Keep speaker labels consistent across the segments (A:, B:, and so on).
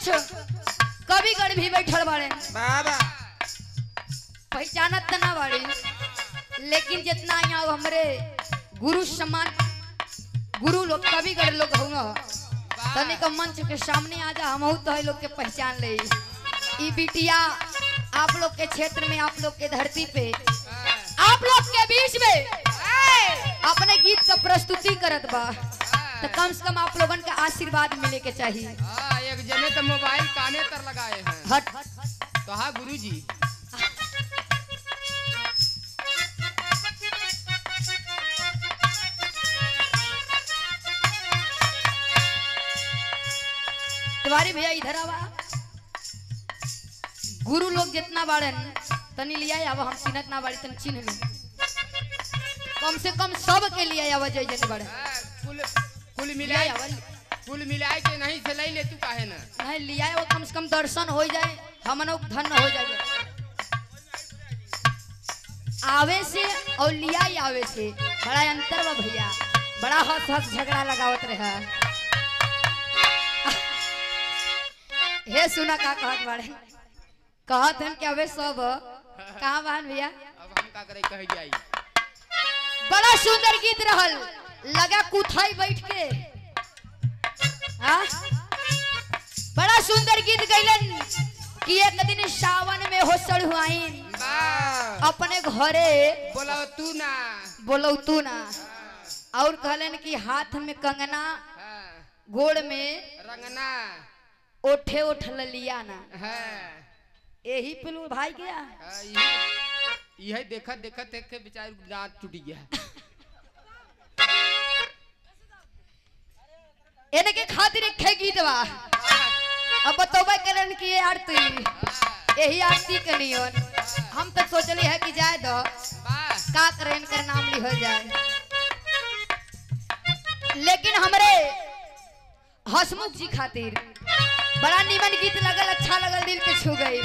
A: कविगण भी बैठल बाड़े
B: बाबा
A: पहचानत त ना बाड़ी लेकिन जितना यहाँ हमरे गुरु सम्मान गुरु लोग कविगण लोग होंगे तनिक मंच के सामने आ जा हम तो है लोग के पहचान ले ई बिटिया आप लोग के क्षेत्र में आप लोग के धरती पे आप लोग के बीच में अपने गीत का प्रस्तुति करत बा तो कम से कम आप लोगन का आशीर्वाद मिले के चाहिए
B: हाँ, एक जने तो मोबाइल काने तर लगाए हैं
A: हट
B: तो हाँ गुरु जी
A: तिवारी भैया इधर आवा गुरु लोग जितना बाड़न तनी लिया आवा हम चिन्हत ना बाड़ी तनी चिन्ह ली कम से कम सब के लिए आवा जय जन बाड़न
B: हाँ, कुल कुल
A: लिया
B: मिलाए
A: आवा
B: कुल मिलाए के नहीं से ले ले तू काहे ना
A: नहीं लिया आवा कम से कम दर्शन हो जाए हमनो धन्य हो जाए आवे से और लिया ही आवे से बड़ा अंतर बा भैया बड़ा हंस हंस झगड़ा लगावत रहा हे सुना का कहत बाड़े कहत हन कि अबे सब कहाँ बहन भैया
B: अब हम का करे कह जाई
A: बड़ा सुंदर गीत रहल लगा कुथाई बैठ के हाँ? बड़ा सुंदर गीत गैलन कि एक दिन सावन में होसल हुआइन
B: बा
A: अपने घरे
B: बोला तू ना
A: बोलो तू ना और कहलन कि हाथ में कंगना
B: हाँ,
A: गोड़ में
B: रंगना
A: ओठे ओठ लिया ना
B: है
A: यही पिलू भाई गया
B: हाँ, यही यही देखत देखत देख के बेचारी दांत टूट गया
A: इनके खातिर एक खे गीत बा अब बतौबे कलन कि ये आरती यही आरती के नियन हम तो सोचली है कि जाए दो
B: बा
A: का करे इनकर नाम लिखल जाए लेकिन हमरे हसमुख जी खातिर बड़ा निमन गीत लगल अच्छा लगल दिल के छू गई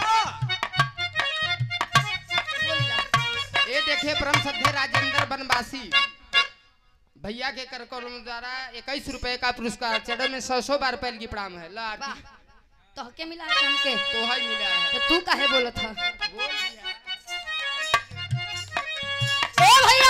B: ये देखे परम सभ्य राजेंद्र बनवासी भैया के कर कॉलम द्वारा इक्कीस रुपए का पुरस्कार चढ़े में सौ सौ बार पहल की प्रणाम है ला
A: वाह तो के मिला के हमके
B: तो है मिला है
A: तो तू काहे बोलत था
B: बोल दिया
A: ए भैया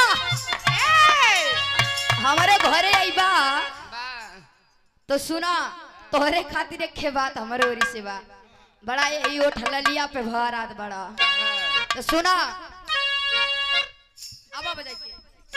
A: हमारे घरे आईबा
B: बा
A: तो सुना तोहरे खातिर एक खे बात हमारे ओरी से बा बड़ा ये ओठ ललिया पे भरात बड़ा
B: हाँ,
A: तो सुना अब बजाई के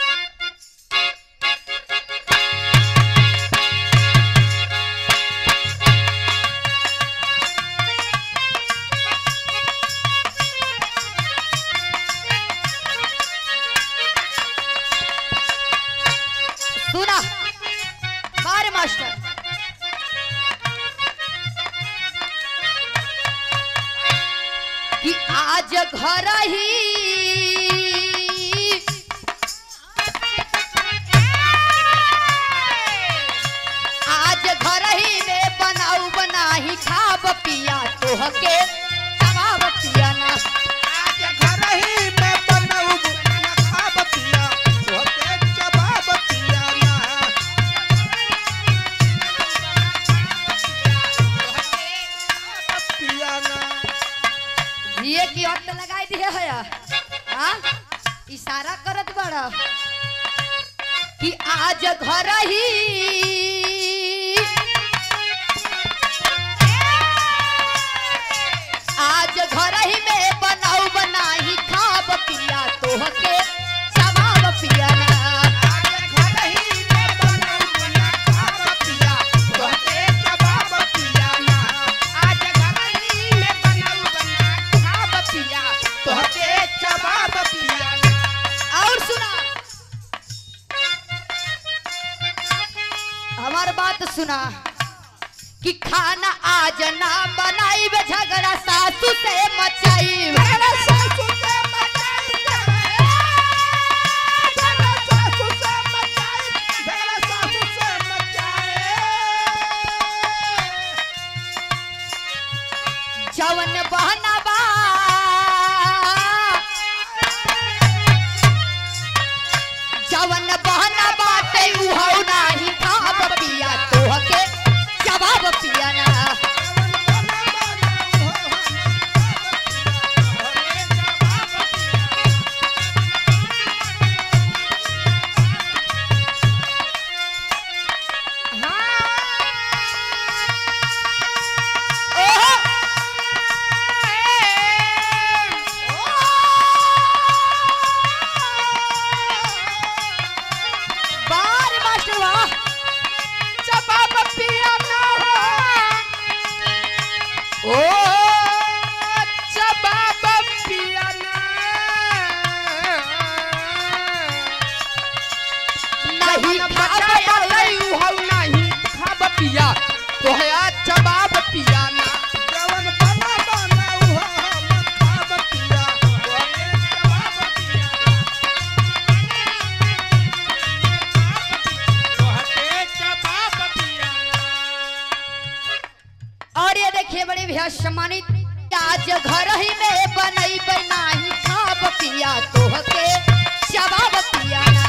A: सुना बार मास्टर कि आज घर ही आज घर ही में बनाऊ बनाही खाब पिया तोहके कबाब पिया ना
C: आज घर ही में बनऊ न खाब पिया तोहके जवाब पिया ना पिया ना
A: ये की हट लगाई दिए है हाँ इशारा करत बड़ा कि आज घर ही आज घर ही में बनाऊ बनाही खाब पिया तोहके जवाब पिया ना
C: आज घर ही में बनऊ न खाब पिया तोहके जवाब पिया ना आज घर ही में बनऊ न खाब पिया तोहके जवाब पिया ना
A: और सुना हमार बात सुना कि खाना आज ना बनाई झगड़ा सासू से मचाई
C: झगड़ा सासू से मचाई झगड़ा सासू से मचाई झगड़ा सासू से मचाई
A: जवन बहना बा जवन बहना बाटे उहौ नाही खाब पिया तोहके जवाब पिया ना
B: पिया ना
C: जवन बना बना उहो हम खाब पिया तोहके जवाब पिया तोहके जवाब पिया
A: और ये देखिए बड़े भैया सम्मानित आज घर ही में बनई बनाई खाब पिया तोहके जवाब पिया ना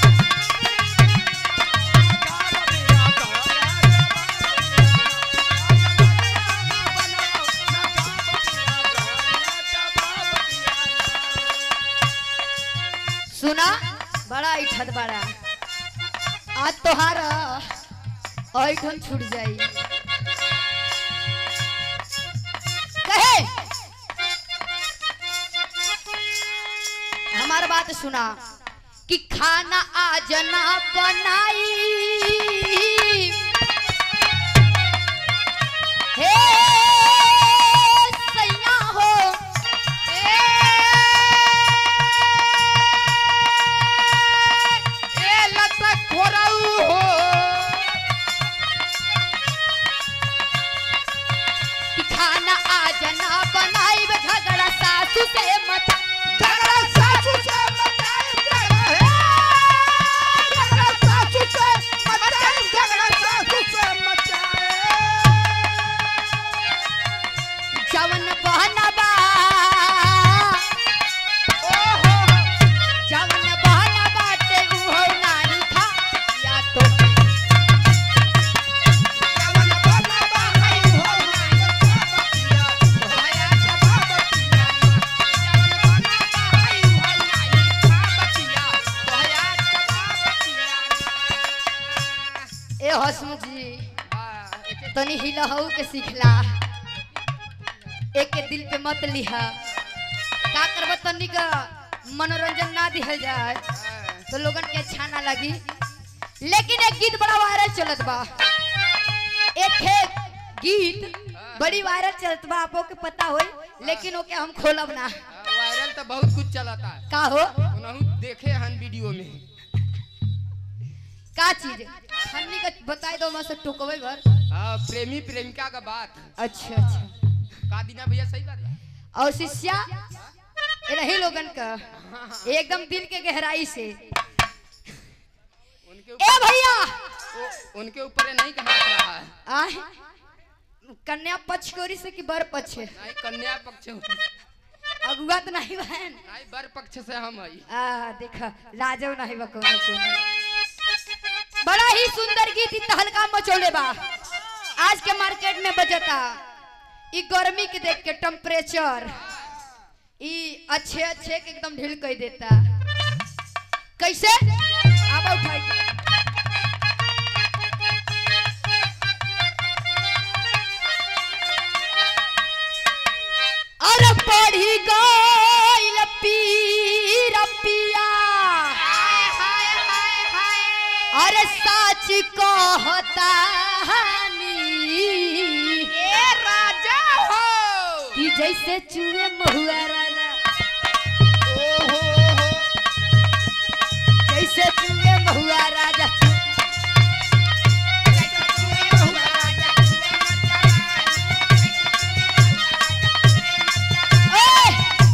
A: सुना बड़ा इठत बड़ा आज तोहारा ऐठन छूट जाई कहे हमार बात सुना कि खाना आज ना बनाई हे सैया हो
B: ए लटक खोरऊ हो
A: कि खाना आज ना बनाई झगड़ा सासू से मत
C: झगड़ा सासू से मचाए झगड़ा हे झगड़ा सासू से मचाए झगड़ा सासू से मचाए
A: जवन बहनबा
C: ओहो
A: जवन बहन बाटे उहो नारी था या तो
C: जवन बना बाई हो पिया तोहया जवाब पिया जवन बना बाई हो नाई खाब पिया तोहया जवाब पिया
A: ए हसमुख जी
B: आ, एके-
A: तनी हिलहू के सिखला एक के दिल पे मत लिहा का करब तनी का मनोरंजन ना दिहल जाए
B: आ,
A: तो लोगन के अच्छा ना लगी लेकिन एक गीत बड़ा वायरल चलत बा एक है गीत बड़ी वायरल चलत बा आपको के पता होई लेकिन ओके हम खोलब ना
B: आ, वायरल तो बहुत कुछ चलता है
A: का हो
B: उनहु देखे हन वीडियो में
A: का चीज हमनी का बताई दो मैं से टोकवे भर
B: हाँ प्रेमी प्रेमिका का बात
A: अच्छा अच्छा
B: का दीना भैया सही बात है
A: और शिष्या ये रही लोगन का एकदम दिल के गहराई से
B: उनके
A: ए
B: ऊपर
A: भैया
B: ओ- उनके ऊपर ये नहीं कहा रहा है
A: आह कन्या पक्ष कोरी से कि बर पक्ष
B: नहीं कन्या पक्ष
A: अगुआ तो नहीं बहन
B: नहीं बर पक्ष से हम हई
A: आ देखा लाजो नहीं बा कोनो कोनो बड़ा ही सुंदर गीत इ तहलका मचोले बा आज के मार्केट में बजता ई गर्मी के देख के टेम्परेचर ई अच्छे अच्छे के एकदम ढील कर देता कैसे आबा उठाई के। अरे पढ़ी गइल पीर पिया अरे साच कहता
B: ए राजा हो
A: कि जैसे चूहे महुआ राजा
B: ओहो
A: जैसे चूहे महुआ राजा ओए!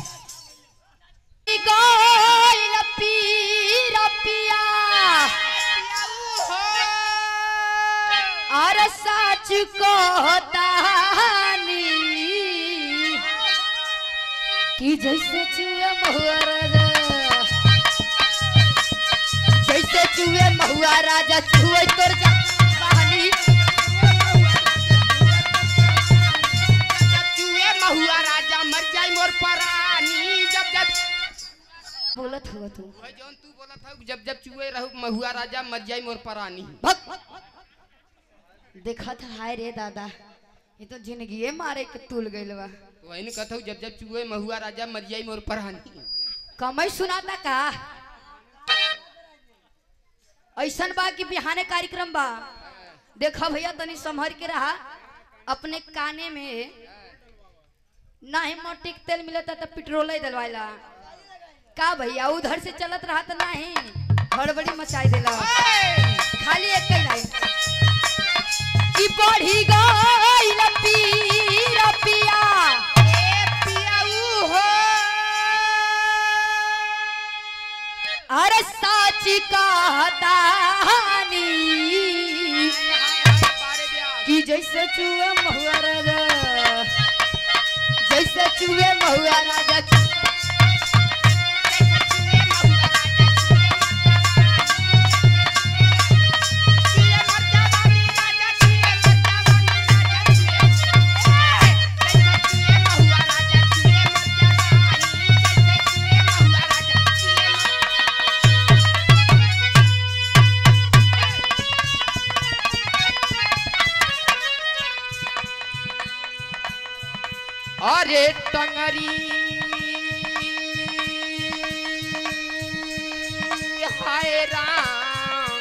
A: गइल पीर पिया अरे साच कहता कि जैसे चूहे महुआ राजा जैसे चूहे महुआ राजा चूहे तोर जा कहानी
B: चूहे महुआ राजा मर जाई मोर परानी जब जब
A: बोलत हुआ तू
B: वही जौन तू बोला था जब जब चूहे रहू महुआ राजा मर जाई मोर परानी
A: भग देखा था हाय रे दादा ये तो जिंदगी मारे के तुल गइल बा
B: वही ने कहता हूँ जब जब चूहे महुआ राजा मर जाई मोर परानी
A: कमई सुनाता का ऐसन बा कि बिहाने कार्यक्रम बा देखा भैया तनी संभर के रहा अपने काने में ना ही मोटी के तेल मिलता तो पेट्रोल ही डलवाइला का भैया उधर से चलत रहा तो नहीं हड़बड़ी मचाई देला खाली एक ही लाइन कि बढ़ी गइल पीर पिया
C: ए पियाऊ हो
A: अरे साची कहतानी
B: बारे ब्याह
A: कि जैसे चूहे महुआ राजा जैसे चूहे महुआ राजा
B: अरे टंगरी हाय राम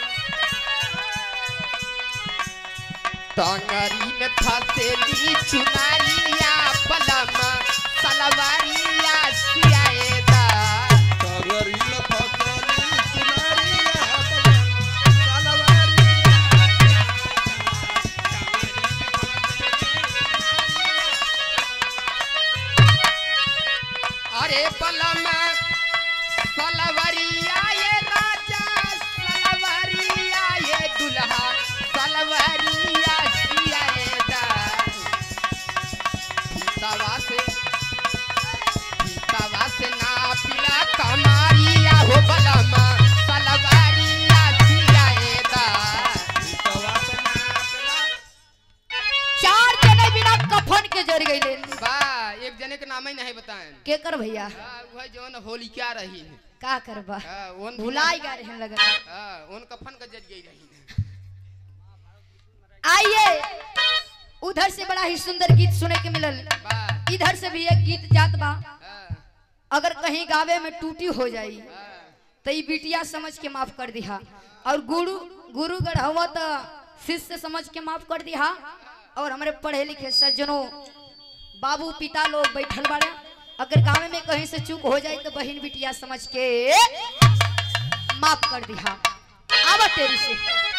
B: टंगरी में फसेली चुनारिया पलम सलवारिया सियाएदा अरे पलम सलवरिया ये राजा सलवरिया ये दुल्हा सलवरिया सियाएदा सीतावा से सीतावा से ना पिला कमारिया हो बलम सलवरिया सियाएदा
A: चार जने बिना कफन के जर गइले
B: बा एक जने के नाम ही नहीं बताएं
A: के कर भैया
B: हाँ, वह जौन होली क्या रही है
A: का करबा
B: हाँ, उन
A: भुलाई गा रहे लगता
B: हाँ, उन कफन का जज गई रही
A: आइए उधर से बड़ा ही सुंदर गीत सुने के मिलल
B: बा
A: इधर से भी एक गीत जात बा
B: हाँ,
A: अगर कहीं गावे में टूटी हो जाई
B: हाँ,
A: तो ई बिटिया समझ के माफ कर दिहा और गुरु गुरु गढ़वा तो शिष्य समझ के माफ कर दिहा और हमारे पढ़े लिखे सज्जनों बाबू पिता लोग बैठल बाड़े अगर गाँव में कहीं से चूक हो जाए तो बहन बिटिया समझ के माफ कर दिहा आवा तेरी से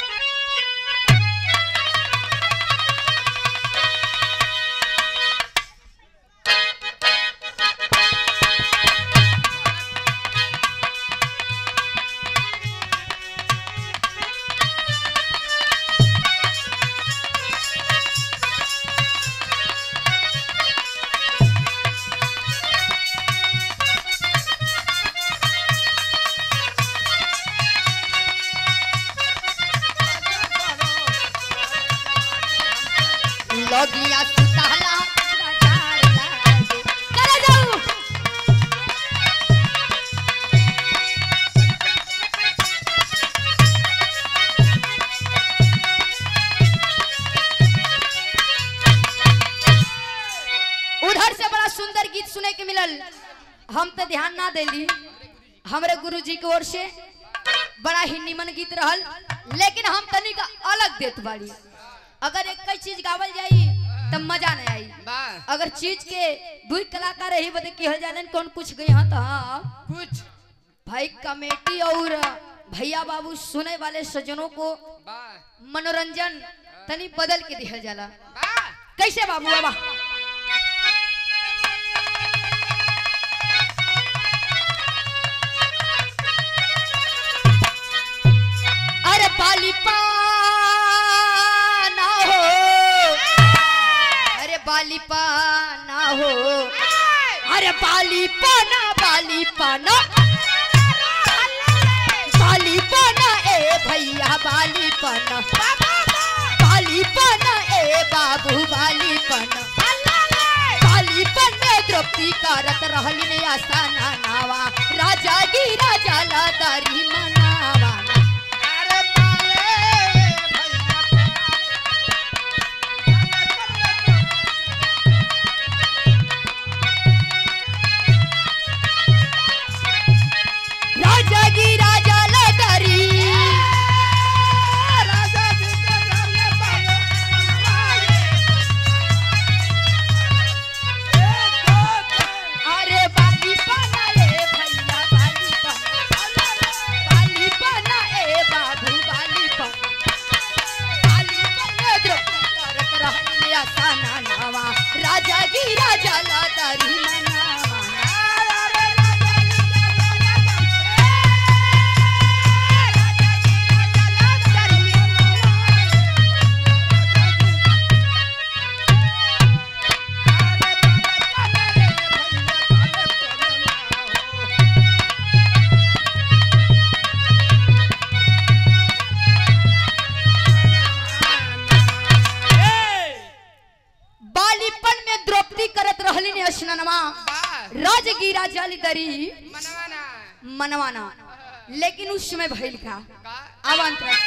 A: लगिया सुताला बाजार लागे चले जाऊ उधर से बड़ा सुंदर गीत सुने के मिलल हम तो ध्यान ना देली हमरे गुरुजी की ओर से बड़ा ही निमन गीत रहल लेकिन हम तनी का अलग देत बाड़ी अगर एक कई चीज गावल जाई तब मजा नहीं आई
B: बा
A: अगर चीज के दुई कलाकार रही बदे कहल जाने कौन कुछ गई हाँ तो हाँ
B: कुछ
A: भाई कमेटी और भैया बाबू सुने वाले सज्जनों को
B: बा
A: मनोरंजन तनी बदल के दिहल जाला
B: बा
A: कैसे बाबू बाबा अरे पाली पाना हो अरे बाली पाना हो अरे बाली पाना बाली पाना बाली पाना ए भैया बाली पाना बाली पाना ए बाबू बाली पाना बाली पन में द्रौपदी करत रहलिन आसाना नावा राजा गी राजा ला दारी मनावा
C: अरे बाले भैया
A: राजा गी राजा ला दारी
C: राजा जी के सामने बाले
A: अरे बाली पाना ए भैया बाली पाना बाली पाना गिरा जला दरी मनवाना बालीपन में द्रौपदी करत रहली ने स्नानमा राज गिरा जल दरी मनवाना लेकिन उस समय भइल का अब अंतरा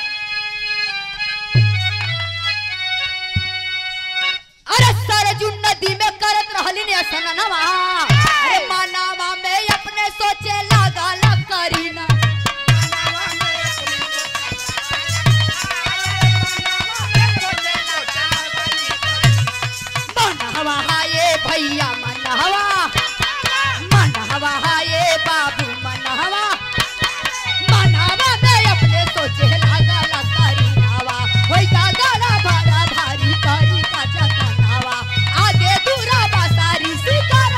A: अरे सरजू नदी में करत रहली ने स्नानमा अरे मानावा में अपने सोचे लगा ला करीना मनहवा हाये भैया मनहवा मनहवा हाये बाबू मनहवा मनहवा में अपने सोचे लगा ला करीनावा होई का गाला भरा भारी करी का जतनावा आगे दूरा बासारी शिकार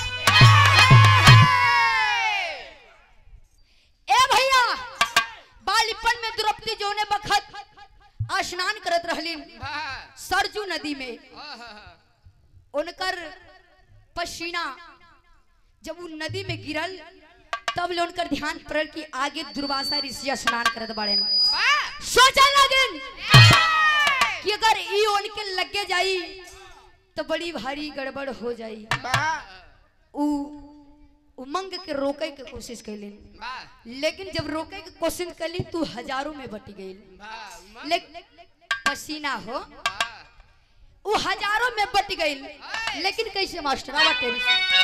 A: ए भैया बालिपन में द्रौपदी जोने बखत स्नान करत रहली सरजू नदी में उनकर पसीना जब वो नदी में गिरल तब ले उनकर ध्यान पड़ल कि आगे दुर्वासा ऋषि स्नान करत बाड़े सोचा लगन कि अगर ई उनके लगे जाई तो बड़ी भारी गड़बड़ हो जाई उ उमंग के रोके के कोशिश कैलिन लेकिन जब रोके के कोशिश कैली तू हजारों में बटी गई लेकिन पसीना हो वो हजारों में बट गई लेकिन कैसे मास्टर आवा तेरी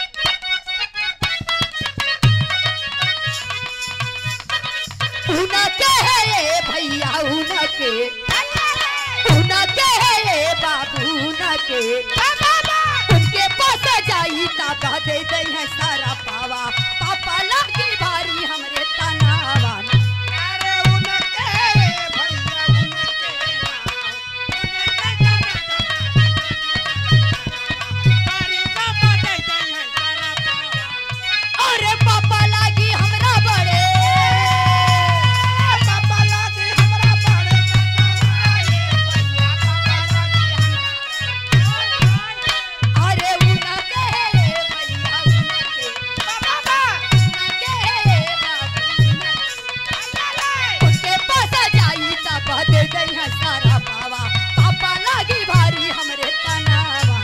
A: उना के है ये भैया उना के उना के है ये बाबू उना के उनके पास जाई ताका दे दे है सारा पावा पापा लागी भारी हमरे तनावा अरे पापा लागी हमरा बड़े अरे उना के है ये भैया उना के उना के है ये बाबू उना के उसके पास जाई तब दे दे है सारा पावा पापा लागी भारी हमरे तनावा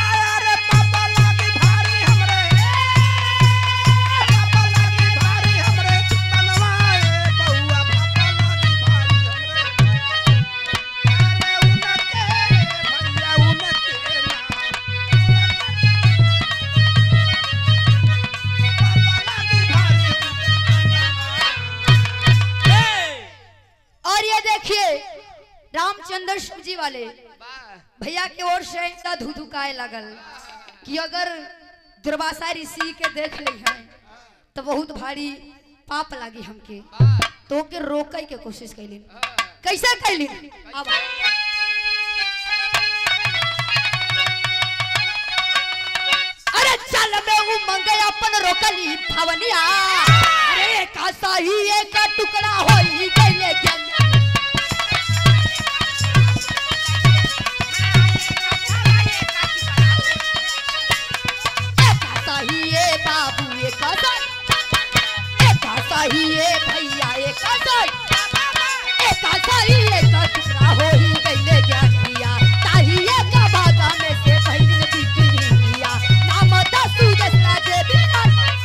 A: और ये देखिए रामचंद्र शिव जी वाले भैया के ओर से इतना धुधुकाए लगल कि अगर दुर्वासा ऋषि के देख ले हैं तो बहुत भारी पाप लागी हमके तो के रोके के कोशिश कैली कैसे कैली अब अरे चल में वो मंगे अपन रोकली भवनिया अरे का सही एक टुकड़ा होई गइले ज्ञान एका सही ए बाबू एका सही एका सही ए भैया एका सही एका सही एका टुकड़ा होई गइले ज्ञानिया ताही एका भागा में से भइल बिटिया नाम दसू दसरा जे बिना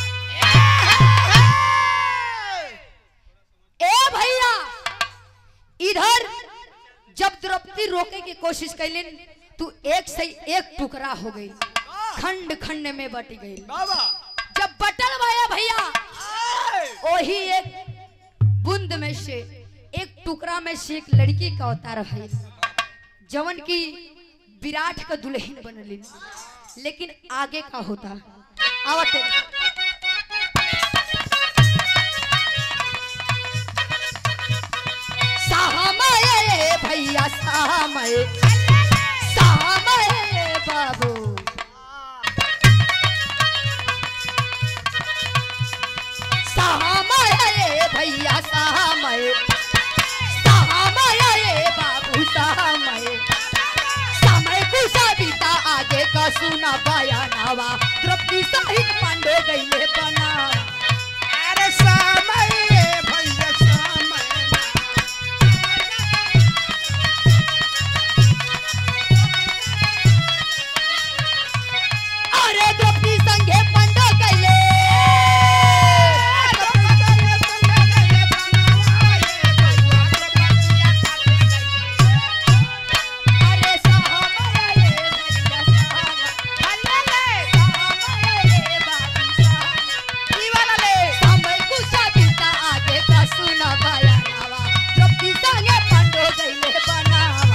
A: ए भैया इधर जब द्रौपदी रोके की कोशिश कैलिन तू एक से एक टुकड़ा हो गई खंड खंड में बट गई जब बटल भाया भैया वही एक बूंद में से एक टुकड़ा में से एक लड़की का अवतार है जवन की विराट का दुल्हन बनलिन लेकिन आगे का होता आवत सामय भैया सामय सामय बाबू सुना बाया नावा द्रौपदी सहित पांडे गईले बना
C: अरे समय भैया समय
A: अरे द्रौपदी संगे पांडे गईले अरे साहब रे भैया साहब समय कुछ बीता आगे का सुना बाया नावा द्रौपदी संगे पांडे गईले बनावा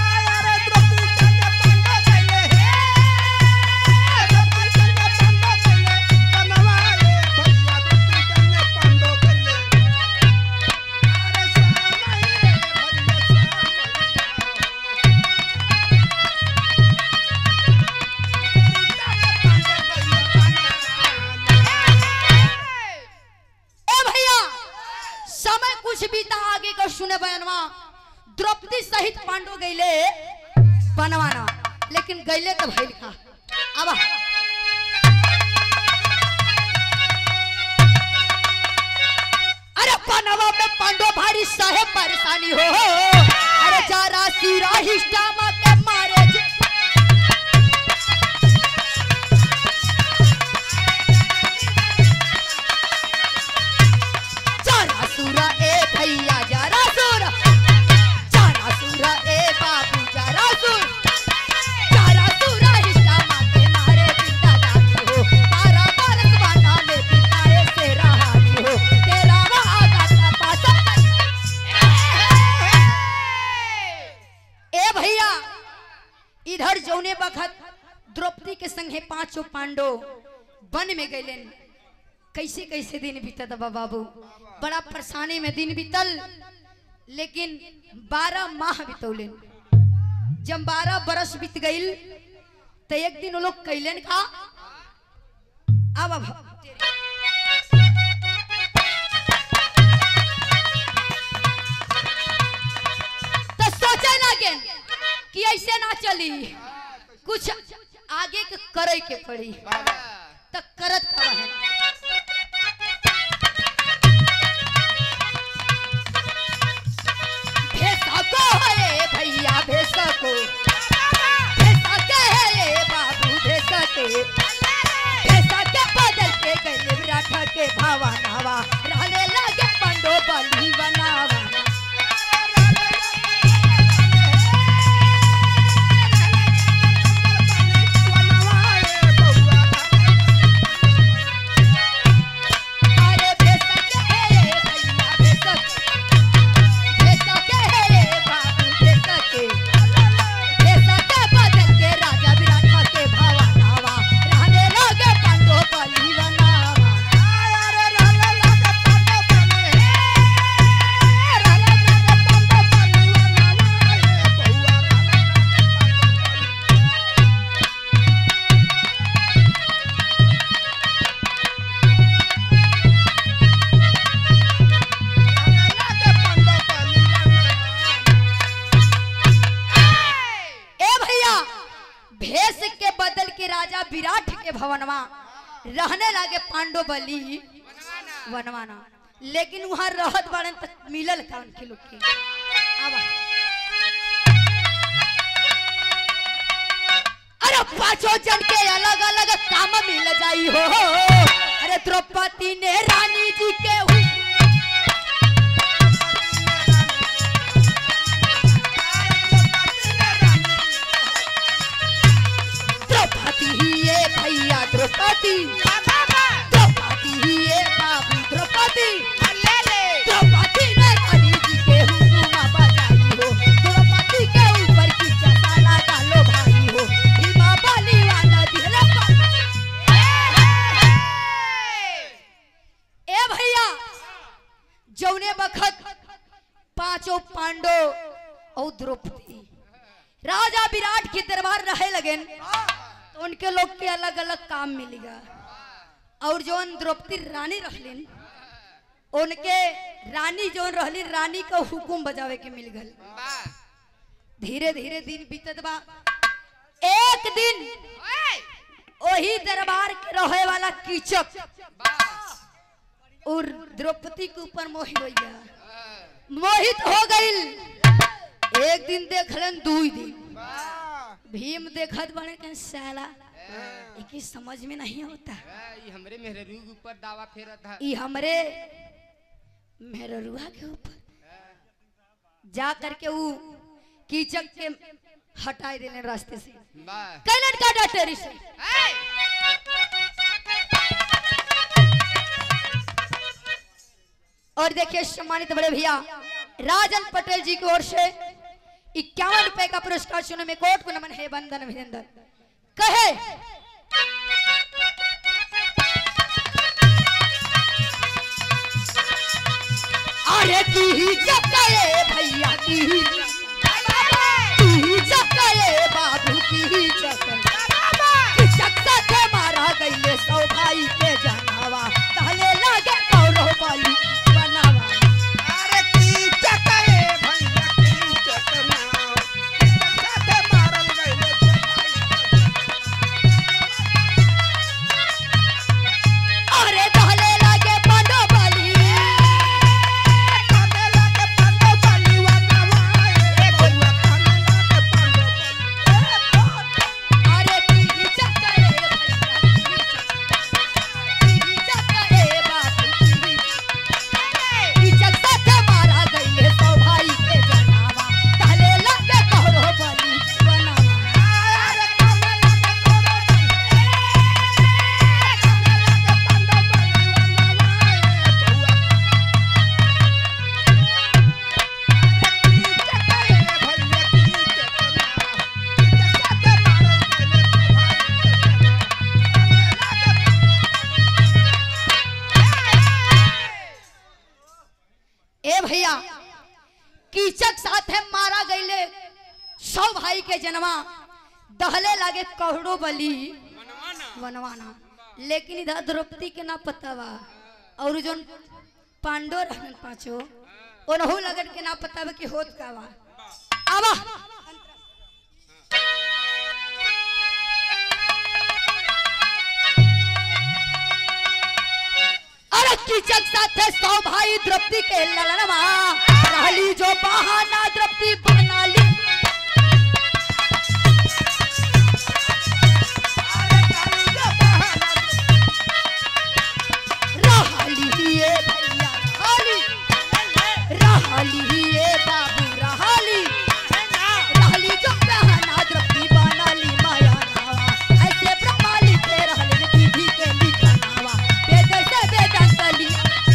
A: ए भैया समय कुछ बीता आगे का सुने बयानवा द्रौपदी सहित पांडव गईले बनवाना लेकिन गईले तो भइल का अब अरे बनवा में पांडव भारी सहे परेशानी हो अरे जरा सिरा हिस्टामा के मारे जे- जरा सुरा ए भैया जरा सुरा जरा सुरा ए बाबू जरा सुर जरा सुरा हिस्सा माके मारे जिंदा दादी हो तारा भारत बाना में बिताए से रहानी हो तेरा वादा का पासा ए भैया इधर जौने बखत द्रौपदी के संगे पांचों पांडव वन में गईलेन कैसे कैसे दिन बीतत बा बाबू बड़ा परेशानी में दिन बीतल लेकिन बारह माह बितौलन जब बारह बरस बीत गईल तो एक दिन वो लोग कैलन का अब अब तो सोचे लगे कि ऐसे ना चली कुछ आगे के करे के पड़ी तो करत का है भेसा को है भैया भेसा को भेसा के है ये बाबू भेसा के भेसा के बदल के गले विराट के भावा नावा रहने लगे पंडो बली बनावा अरे भेसा के है ये भैया भेसा के भेसा के है ये बाबू भेसा के भेसा के बदल के राजा विराट के भावा नावा रहने लगे पंडो बली बनावा ए भैया भेष के बदल के राजा विराट के भवनवा रहने लगे पांडव बली वनवाना लेकिन वहां रहत बाड़न तक मिलल का उनके लोग के आवा। अरे पांचों जन के अलग अलग काम मिल जाई हो अरे द्रौपदी ने रानी जी के हुई द्रौपदी ही ये भैया द्रौपदी द्रौपदी ही ये बाबू द्रौपदी द्रौपदी ने रानी जी के हुकुमा बजाई हो द्रौपदी के ऊपर की चसाला डालो भाई हो हिमा बलिवाना दिहले पा- ए भैया जौने बखत पांचों पांडव और द्रौपदी राजा विराट के दरबार रहे लगन तो उनके लोग के अलग अलग काम मिलेगा और जौन द्रौपदी रानी रहलिन उनके रानी जौन रहली रानी का हुकुम बजावे के मिल गल धीरे धीरे दिन बीतत बा एक दिन वही दरबार के रहे वाला कीचक
B: बस
A: और द्रौपदी के ऊपर मोहित हो गया
B: हाँ,
A: मोहित हो गईल एक दिन देखलन दुई दिन
C: वाह
A: भीम देखत बने के साला इकी समझ में नहीं होता
B: हाँ, ये हमरे मेहरू के ऊपर दावा फेरा था
A: ई हमरे मेहरुआ के ऊपर जा करके वो कीचक के हटाई देने रास्ते से
B: बस
A: कैलन का डॉक्टर से
B: ऐ,
A: और देखिए सम्मानित बड़े भैया राजन पटेल जी की ओर से इक्यावन रुपए का पुरस्कार चुने में कोट को नमन है बंदन अभिनंदन कहे अरे की जगए भैया की की जगए बाबू की जगए चक्का के मारा गईले सौ भाई के जनावा कहले लागे कौरो बाली बनावा
C: अरे कीचक ए भैया कीचक नाव साथे मारल गइले
A: अरे कहले लागे पांडो बाली
C: काने लागे पंडो बलिवा नवाए ए बउआ काने लागे पंडो बलिवा
A: अरे की चक्का रे भैया की चक्का रे बाबू की की चक्का के मारा गईले सौ भाई के जनावा कहले लागे कौरो बाली बनावा
C: अरे काने लागे कोरो
A: ए भैया कीचक साथे मारा गईले सौ भाई के जन्मा दहले लागे करोड़ो बली बनवाना लेकिन इधर द्रौपदी के ना पता बा और जोन पांडव रहन पांचो ओनहु लगन के ना पता बा कि होत का बा आवा अरे कीचक साथे सौ भाई द्रौपदी के ललनवा रहली जो बहाना द्रौपदी बना ली रहली ये भैया रहली रहली ये बाबू रहली रहली जो बहाना द्रौपदी बना ली माया नावा ऐसे ब्रह्मा लिखे रहले विधि के लिखनावा वेद से वेदांत ली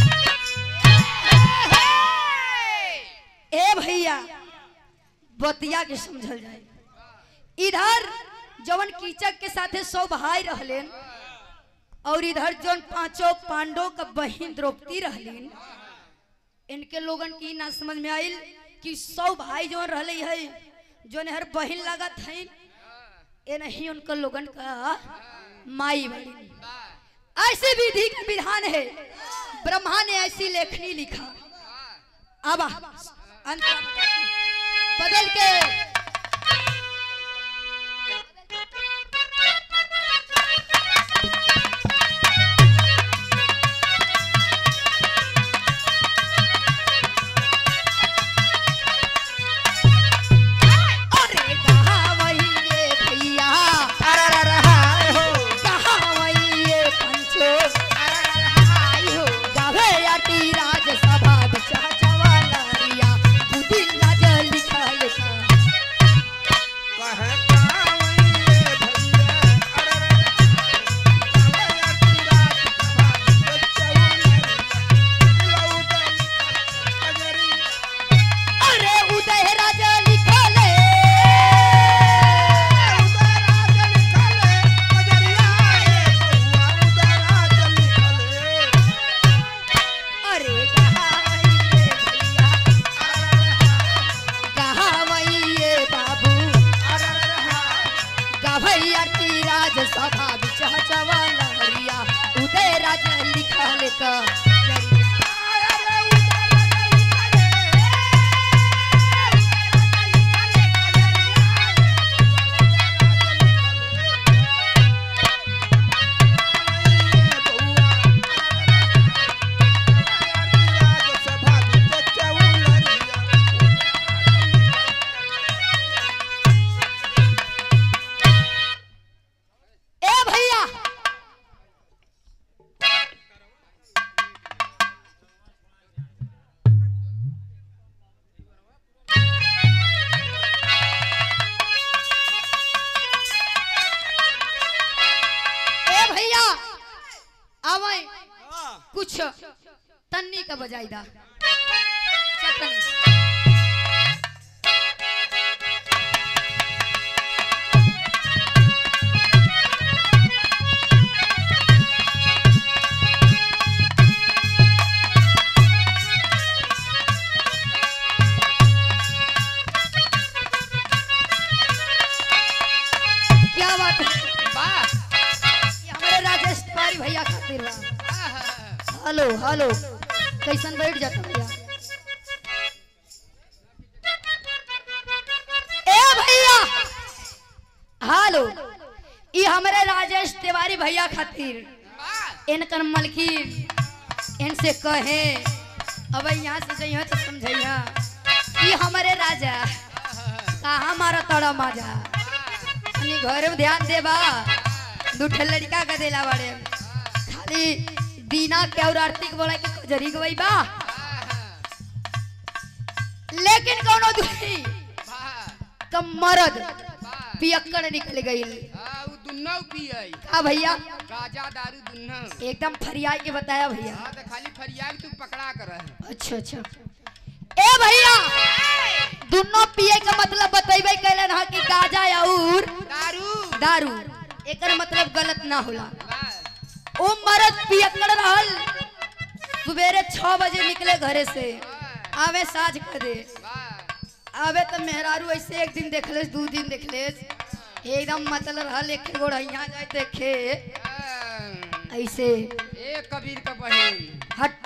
A: ए भैया बतिया के समझल जाए इधर जवन कीचक के साथे सौ भाई रहलेन और इधर जौन पांचों पांडव का बहन द्रौपदी रहलीन इनके लोगन की ना समझ में आइल कि सौ भाई जौन रहले है जौन हर बहन लागत है ये नहीं उनका लोगन का माई बहन ऐसी विधि का विधान है ब्रह्मा ने ऐसी लेखनी लिखा अब अंत बदल के अरे कहावइये भैया कहावइये पंचो गावे अटी राजसभा बिचा चवालरिया बुद्धि लाज लिखल का अरे उदय राज लिखले अरे कहावइये भैया कहावइये बाबू गाभैया टी राजसभा बिचा चवालरिया उदय राज लिखल का भैया आवे
C: हाँ।
A: कुछ तन्नी का बजाई दा चटनी क्या बात है
B: वाह
A: ये हमारे राजेश तिवारी भैया खातिर बा
B: आहा।
A: हेलो हेलो कैसन बैठ जाता भैया ए भैया हेलो ये हमारे राजेश तिवारी भैया खातिर
B: वाह
A: इनकर मलकिन इनसे कहे अब यहाँ से जइह तो समझइह ये हमारे राजा कहाँ मारा तड़ा माजा अपनी घर में ध्यान देबा दू ठे लड़का का देला बड़े खाली दीना के और आरती के बोला के जरी गई बा लेकिन कोनो दुखी
B: वाह
A: तो मरद
B: वाह
A: पियक्कड़ निकल गई
B: हाँ, उ दुन्नौ पियै
A: का भैया
B: गाजा दारू दुन्नौ
A: एकदम फरियाई के बताया भैया
B: हाँ तो खाली फरियाद तू पकड़ा कर रहे
A: अच्छा अच्छा ए भैया दोनों पिए का मतलब बतेबे कैलन हा कि गाजा और
B: दारू
A: दारू एकर मतलब गलत ना होला
B: वाह
A: ओ मरद पियक्कड़ रहल सवेरे छह बजे निकले घरे से आवे साझ कर दे
B: वाह
A: आवे तो मेहरारू ऐसे एक दिन देखलेस दू दिन देखलेस एकदम मतलब रहल एक गोड़ यहाँ जाए देखे
B: हाँ।
A: ऐसे
B: ए कबीर का बहन
A: हट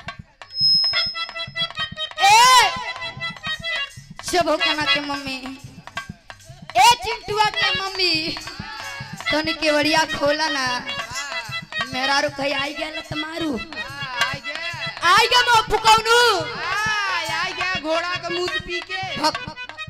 A: ए शबो कना के मम्मी ए चिंटुआ के मम्मी तनी केवड़िया खोला ना
B: वाह
A: मेहरारू कहीं आई गया लत मारू
B: वाह, आ गया
A: आई गया मैं फुकाउनु
B: आ, आ गया घोड़ा का मुंह पी के
A: हक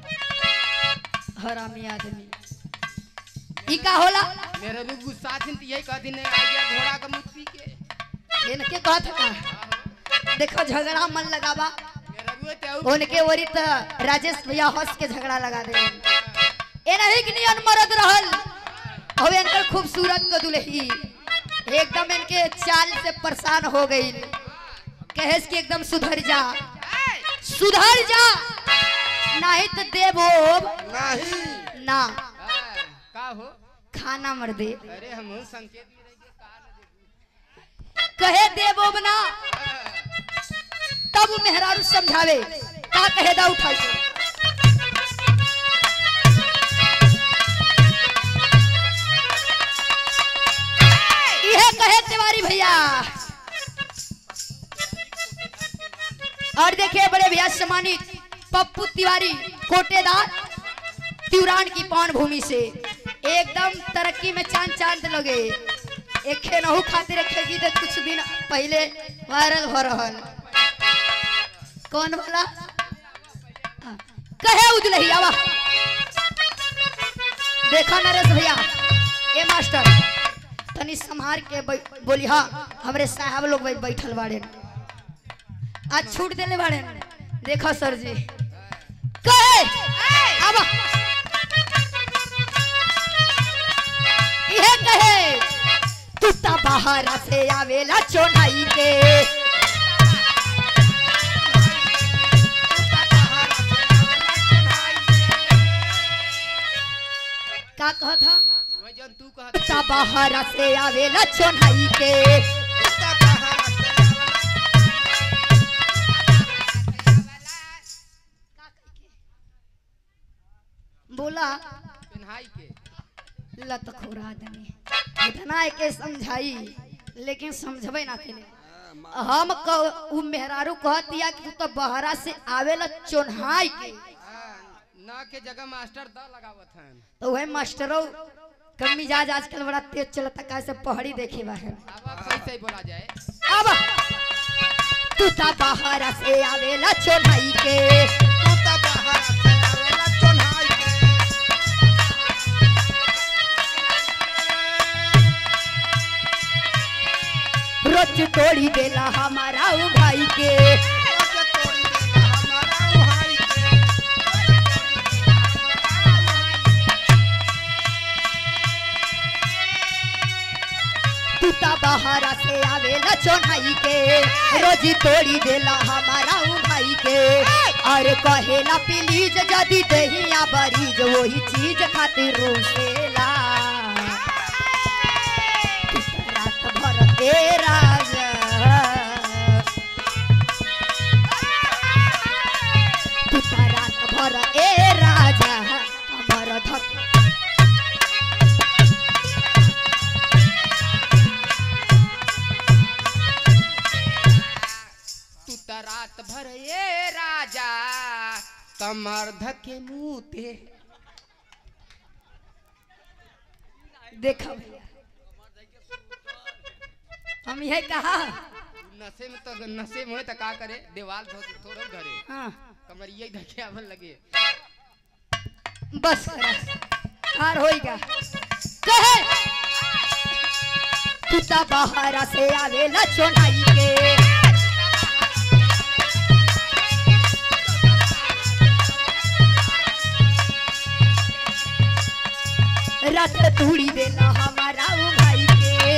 A: हरामी आदमी ई का होला
B: मेरे भी गुस्सा थी तो यही कहती नहीं आ गया घोड़ा का मुंह पी के
A: इनके कहत का देखो झगड़ा मन लगावा
B: मेरे भी तो
A: उनके ओरी त राजेश भैया हंस के झगड़ा लगा दे ए नहीं कि नियन मरद रहल अब इनकर खूबसूरत को दुल्ही एकदम इनके चाल से परेशान हो गई कहेस कि एकदम सुधर जा सुधर जा नहीं तो देवो
C: नहीं
A: ना
B: हाँ, का हो
A: खाना मर दे
B: अरे हम संकेत में रह के कहा न देबू।
A: कहे देवो ना
B: हाँ,
A: तब उ मेहरारू समझावे का कहे दा उठाई के। इहे कहे तिवारी भैया और देखिए बड़े भैया सम्मानित पप्पू तिवारी कोटेदार तिवरान की पौन भूमि से एकदम तरक्की में चांद चांद लगे एक नहु खातिर एक गीत कुछ दिन पहले वायरल हो रहल कौन वाला हाँ, कहे उजलही आवा देखा नरेश भैया ए मास्टर तनी संहार के बै- बोली हाँ हमरे साहब लोग बै- बैठल बाड़े आज छूट देले बाड़े देखो सर जी कहे आवा इहे कहे तू ता बाहर से आवेला चोनाई के का कहत था
B: वही जौन तू कहत
A: ता बाहर से आवेला चोनाई के बोला
B: पेन्हाई के
A: लत खोरा आदमी इतना के समझाई लेकिन समझबे ना केले हम कह उ मेहरारू कहतिया कि तू तो बहरा से आवेला चोन्हाई के
B: हाँ, न के जगह मास्टर द लगावत हैं
A: तो वह मास्टरों का मिजाज आजकल बड़ा तेज चलता कैसे पहाड़ी देखे बा है
B: अब कैसे बोला जाए
A: अब तू ता बहरा से आवेला चोन्हाई के रोज तोड़ी देला हमारा उ भाई के तूता बहरा से आवेला चोनाई के रोजी तोड़ी देला हमारा उ भाई के अरे कहेला प्लीज जदी दहिया बरीज वही चीज खातिर रूसेला तू त रात भर ए राजा तू त रात भर ए राजा हमर धक
B: तू त रात भर ये राजा कमर धके मुते
A: देखा भैया हम यह कहा
B: नशे में तो नशे में होए तो का करे दीवार धो थोड़ो घरे
A: हाँ
B: कमरिया ही धके आवन लगे
A: बस करा हार होइगा कहे तू ता बहरा से आवेला चोनाई के रात तूड़ी देला हमारा उ भाई के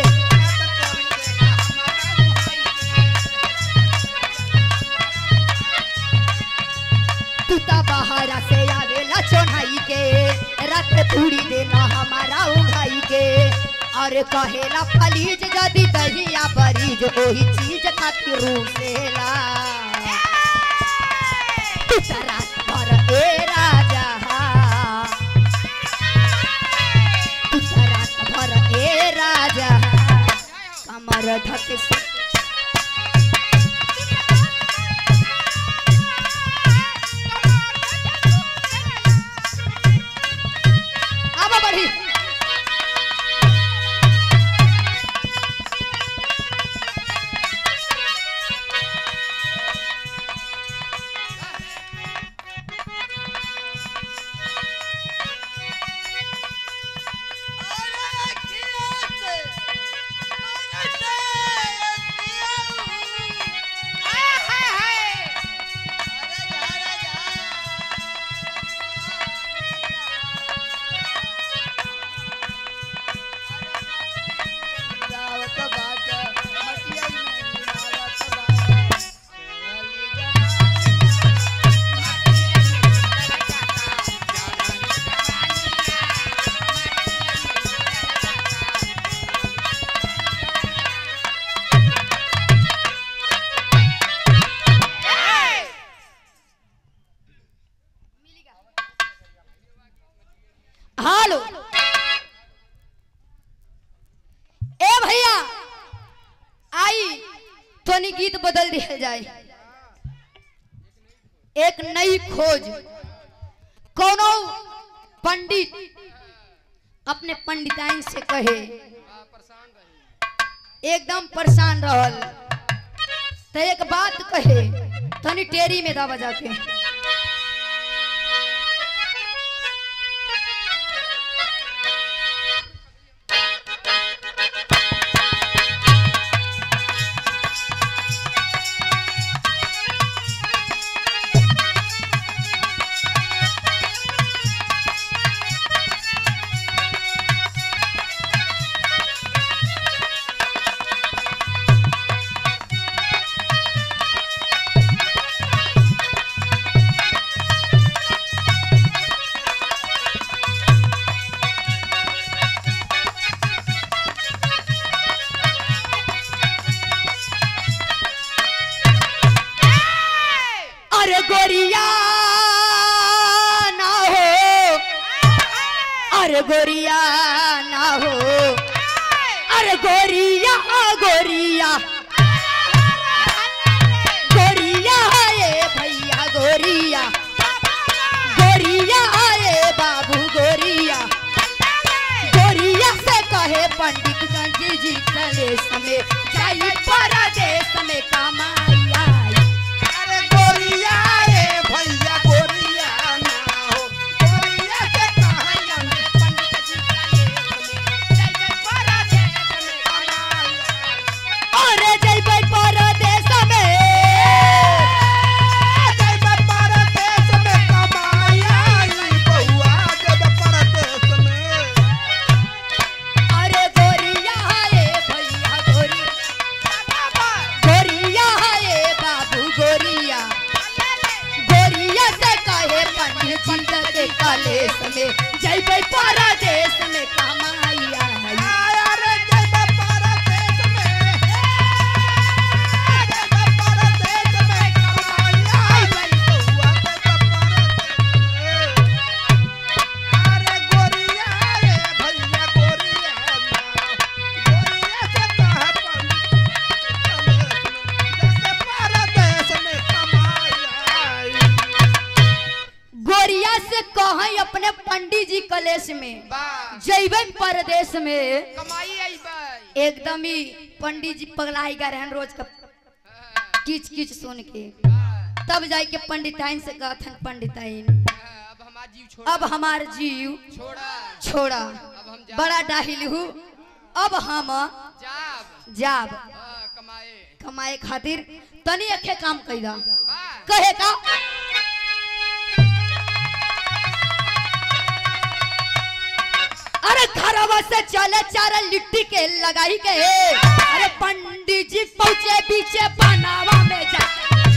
A: तू ता बहरा से आवेला चोनाई के रात तूड़ी देला हमारा उ भाई के अरे कहेला फलीज जदी दहिया बरीज ओही चीज खातिर रूसेला तू ता रात भर ए राजा तू ता रात भर ए राजा कमर धके से आवा बढ़ी हालो ए भैया आई तोनी गीत बदल दिया जाए एक नई खोज कोनो पंडित अपने पंडिताइन से कहे
B: परेशान रही
A: एकदम परेशान रहल तो एक बात कहे तनी टेरी में दा बजा के अरे गोरिया ना हो अरे गोरिया ना हो अरे गोरिया गोरिया गोरिया ये भैया गोरिया गोरिया ये बाबू गोरिया गोरिया से कहे पंडित गंज जी कले समय जाई परदेश में कमाई आई
C: अरे गोरिया रे भैया गोरिया ना हो गोरिया से कहाँ जाने पंडित जी का लेख में जय जय परदेश में कमाई
A: अरे जइबै परदेश में
C: जय जय परदेश में कमाई आई बउआ जय जय परदेश में
A: अरे गोरिया रे भैया पंडित जी कलेश में
B: वाह
A: जैबे परदेश में
B: कमाई आई भाई
A: एकदम ही पंडित जी पगलाई गए रहन रोज का किच किच सुन के तब जाई के पंडिताइन से कहथन पंडिताइन
B: अब हमार जीव छोड़
A: अब हमार जीव
B: छोड़ा
A: छोड़ा
B: अब हम जा
A: बड़ा डाहिल हूँ अब हम
B: जाब
A: जाब
B: हाँ, कमाए
A: कमाए खातिर तनी अखे काम कैदा
B: वाह
A: कहे का अरे घरवा से चले चार लिट्टी के लगाई के अरे पंडित जी पहुंचे पीछे बनावा में जा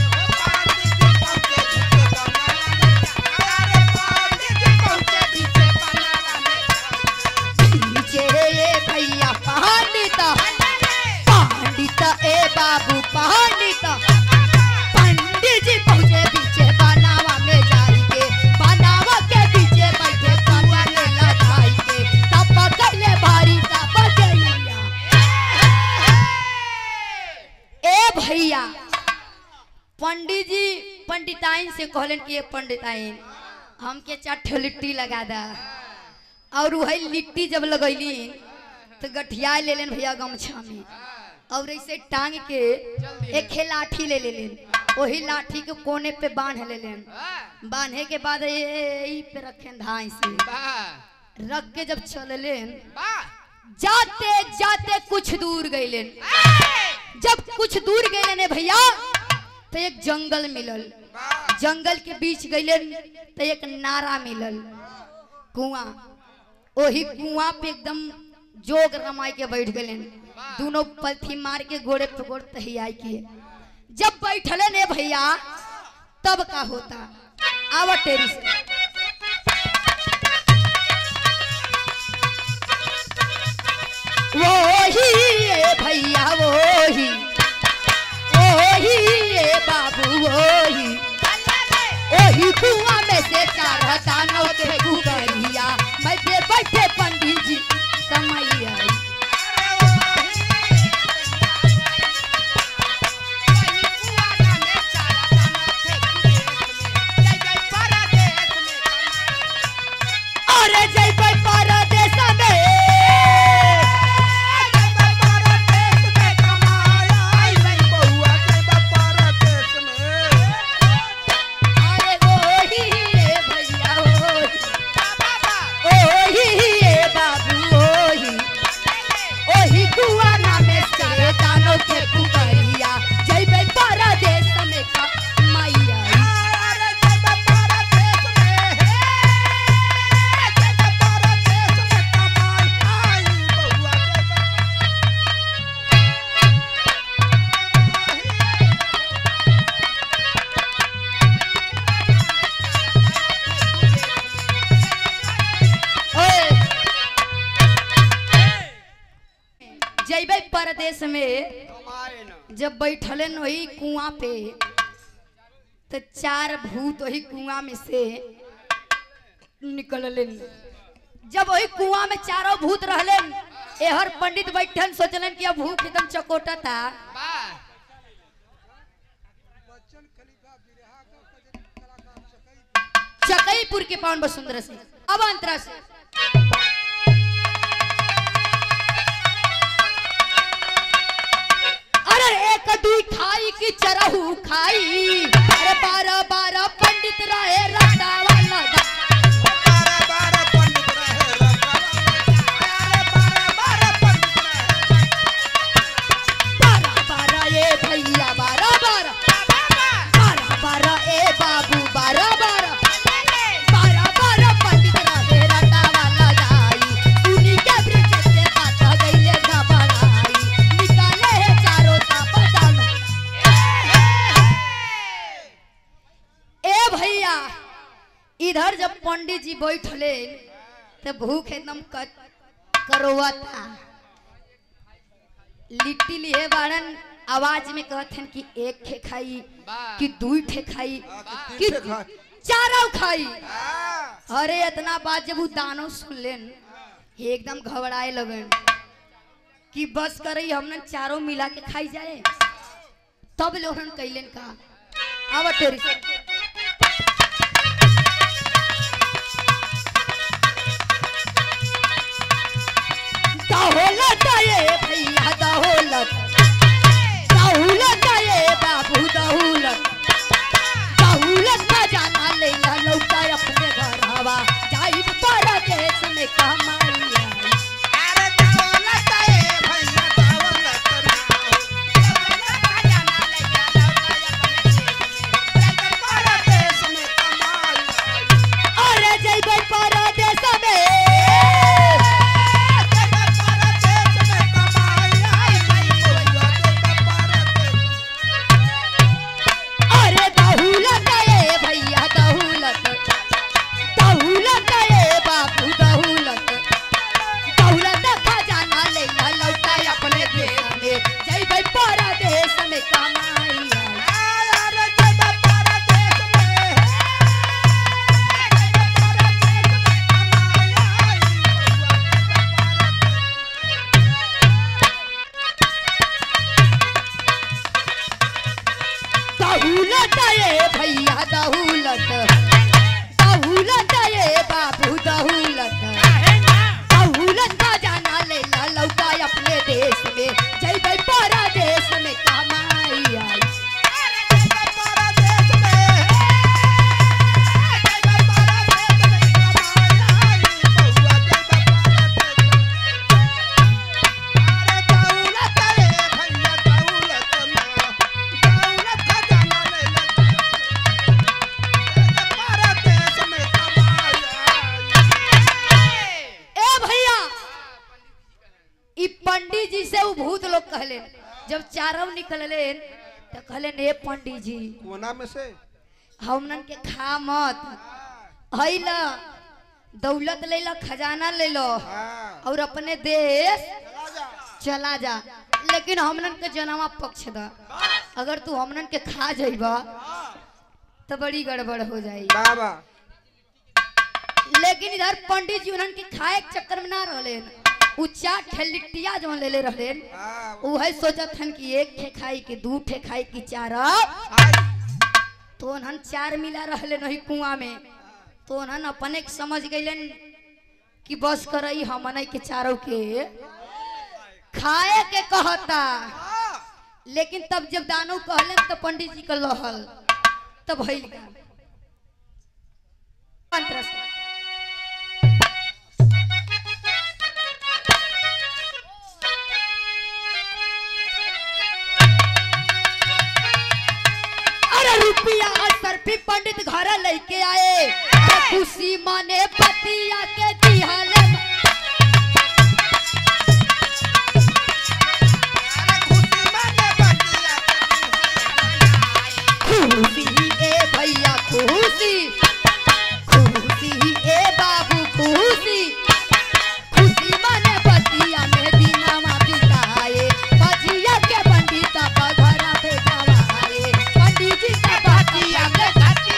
A: पीछे ये भैया पंडित पंडित ए बाबू पंडित पंडित जी पहुंचे पीछे बनावा में जाई के बनावा के पीछे बैठे कांटा ले लगाई के तब पकड़ले भारी तब गैया ए भैया पंडित जी पंडिताइन से कहलन कि ये पंडिताइन हमके चार ठो लिट्टी लगा दा और वही लिट्टी जब लगैली तो गठिया ले लेन भैया गमछा में और ऐसे टांग के एक खे लाठी ले ले लेन वही लाठी के कोने पे बांध ले लेन
B: वाह
A: बांधे के बाद ये ई पे रखे धाई से
B: वाह
A: रख के जब चल लेन
B: वाह
A: जाते जाते कुछ दूर गईलेन जब कुछ दूर गईलेन भैया तो एक जंगल मिलल जंगल के बीच गईलेन तो एक नारा मिलल कुआं वही कुआं पे एकदम जोग रमाई के बैठ गईलेन दोनों पलथी मार के घोड़े पे गोड़ तहियाई के जब बैठले ने भैया तब का होता आवा टेरी से वही ये भैया वही वही ये बाबू वही वही कुआं में से चार दानों के गुगरिया बैठे बैठे पंडित जी समय आई अरे जय भाई परदेश में अरे वही ये भैया वही ओही ये बाबू ओही ओही कुआना में से दानों के पुकरिया जय भाई परदेश में का मैया ओए जैबे परदेश में जब बैठले न वही कुआं पे तो चार भूत वही कुआं में से निकलले जब वही कुआं में चारों भूत रहले एहर पंडित बैठन सोचलन कि अब भूख एकदम चकोटा था चकईपुर के पावन वसुंधरा से अब अंतरा से अरे एक दुई खाई की चरहू खाई अरे बारह बारह पंडित रहे रटा वाला बारह बारह ये भैया बारह बारह बारह बारह ए बाबू बारह बारह बारह बारह पंडित रहे रटा वाला जाई सुनी के ब्रिज से बात गईले घबराई निकाले है चारों ताप दाना ए भैया इधर जब पंडित जी बैठले तो भूख एकदम क- करोवता लिट्टी लिए बारन आवाज में कहथन कि एक ठे खाई
B: वाह।
A: कि दुई ठे खाई कि
C: ठे खाई।
A: चारों खाई अरे इतना बात जब वो दानो सुन लेन एकदम घबराए लगन कि बस करई हमने चारों मिला के खाई जाए तब लोहन कैलन का आवा तेरी से ये भैया दौलत दौलत ये बाबू दौलत दौलत खजाना ले ला लौटा अपने घर हवा जाई परदेश में कमाई आई।
C: अरे दौलत ए भैया दौलत ना हो। दौलत खजाना ले जा लौटा अपने देश में। परदेश में कमाई आई।
A: अरे जइबै परदेश में
C: जब परदेश में कमाई आई नहीं भैया जब परदेश
A: अरे दौलत ये भैया दौलत दौलत ये बाबू दौलत दौलत खजाना ले ला लौटा अपने देश में जइबै परदेश में कमाई आई।
C: अरे जब परदेश में जब परदेश में कमाई आई
A: दौलत ये भैया दौलत दौलत ये बाबू दौलत दौलत खजाना ले ला लौटा अपने देश में जइबै परदेश में कमाई आई
C: अरे जब परदेश में जब परदेश में कमाई आई बउआ जब परदेश अरे दौलत रे भैया दौलत ना दौलत खजाना ले ले परदेश में कमाई आई
A: ए भैया ई पंडित जी से उ भूत लोग कहले जब चारव निकलले तो कहले हे पंडित जी
C: कोना में से
A: हमनन के खा मत हैला दौलत ले लो खजाना ले लो
C: हां
A: और अपने देश
C: चला जा
A: चला जा लेकिन हमनन के जनवा पक्ष दा अगर तू हमनन के खा जाइबा तो बड़ी गड़बड़ हो जाई
C: बाबा
A: लेकिन इधर पंडित जी उन्हन के खाए के चक्कर में ना रहले उ चार ठे लिट्टिया जो ले ले रहले
C: हां
A: उहे सोचत हन कि एक ठे खाई कि दू ठे खाई कि चार
C: हाय
A: तो उन्हन चार मिला रहले नहीं कुआं में तो उन्हन अपने के समझ गइलन कि बस करई हमने के चारों के खाए के कहता लेकिन तब जब दानव कहले तो पंडित जी का लहल तब भइल का मंत्र से अरे रुपया सर भी पंडित घर लेके आए अरे खुशी माने पतिया के दिहाले
C: अरे खुशी माने बतिया
A: खुशी ए भैया खुशी खुशी ए बाबू खुशी खुशी माने पतिया में दिनामा बिताए बजिया के पंडित का घर बेटवाए पंडित जी का बतिया में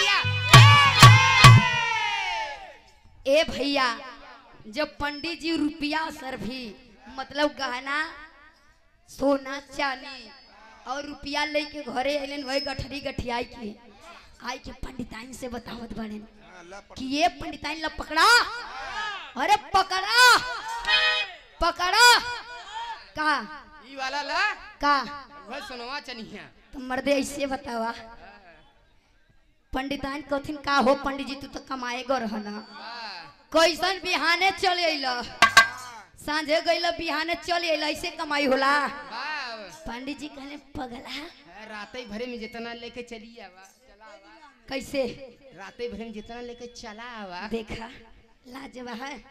A: ए भैया जब पंडित जी रुपया सर भी मतलब गहना सोना चांदी और रुपया लेके घरे अलन वही गठरी गठियाई के आई के पंडिताइन से बतावत बने कि ये पंडिताइन ला पकड़ा अरे पकड़ा पकड़ा का
B: ई वाला ला
A: का
B: वह सुनवा चनिया
A: तो मर्दे ऐसे बतावा पंडिताइन कथिन का हो पंडित जी तू तो कमाए गो रहना कैसन बिहाने चल अइला सांझे गइल बिहाने चल अइला ऐसे कमाई होला
B: वाह
A: पंडित जी कहले पगला
B: राते भरे में जितना लेके चली आवा चला आवा
A: कैसे
B: राते भरे में जितना लेके चला आवा
A: देखा लाजवाब है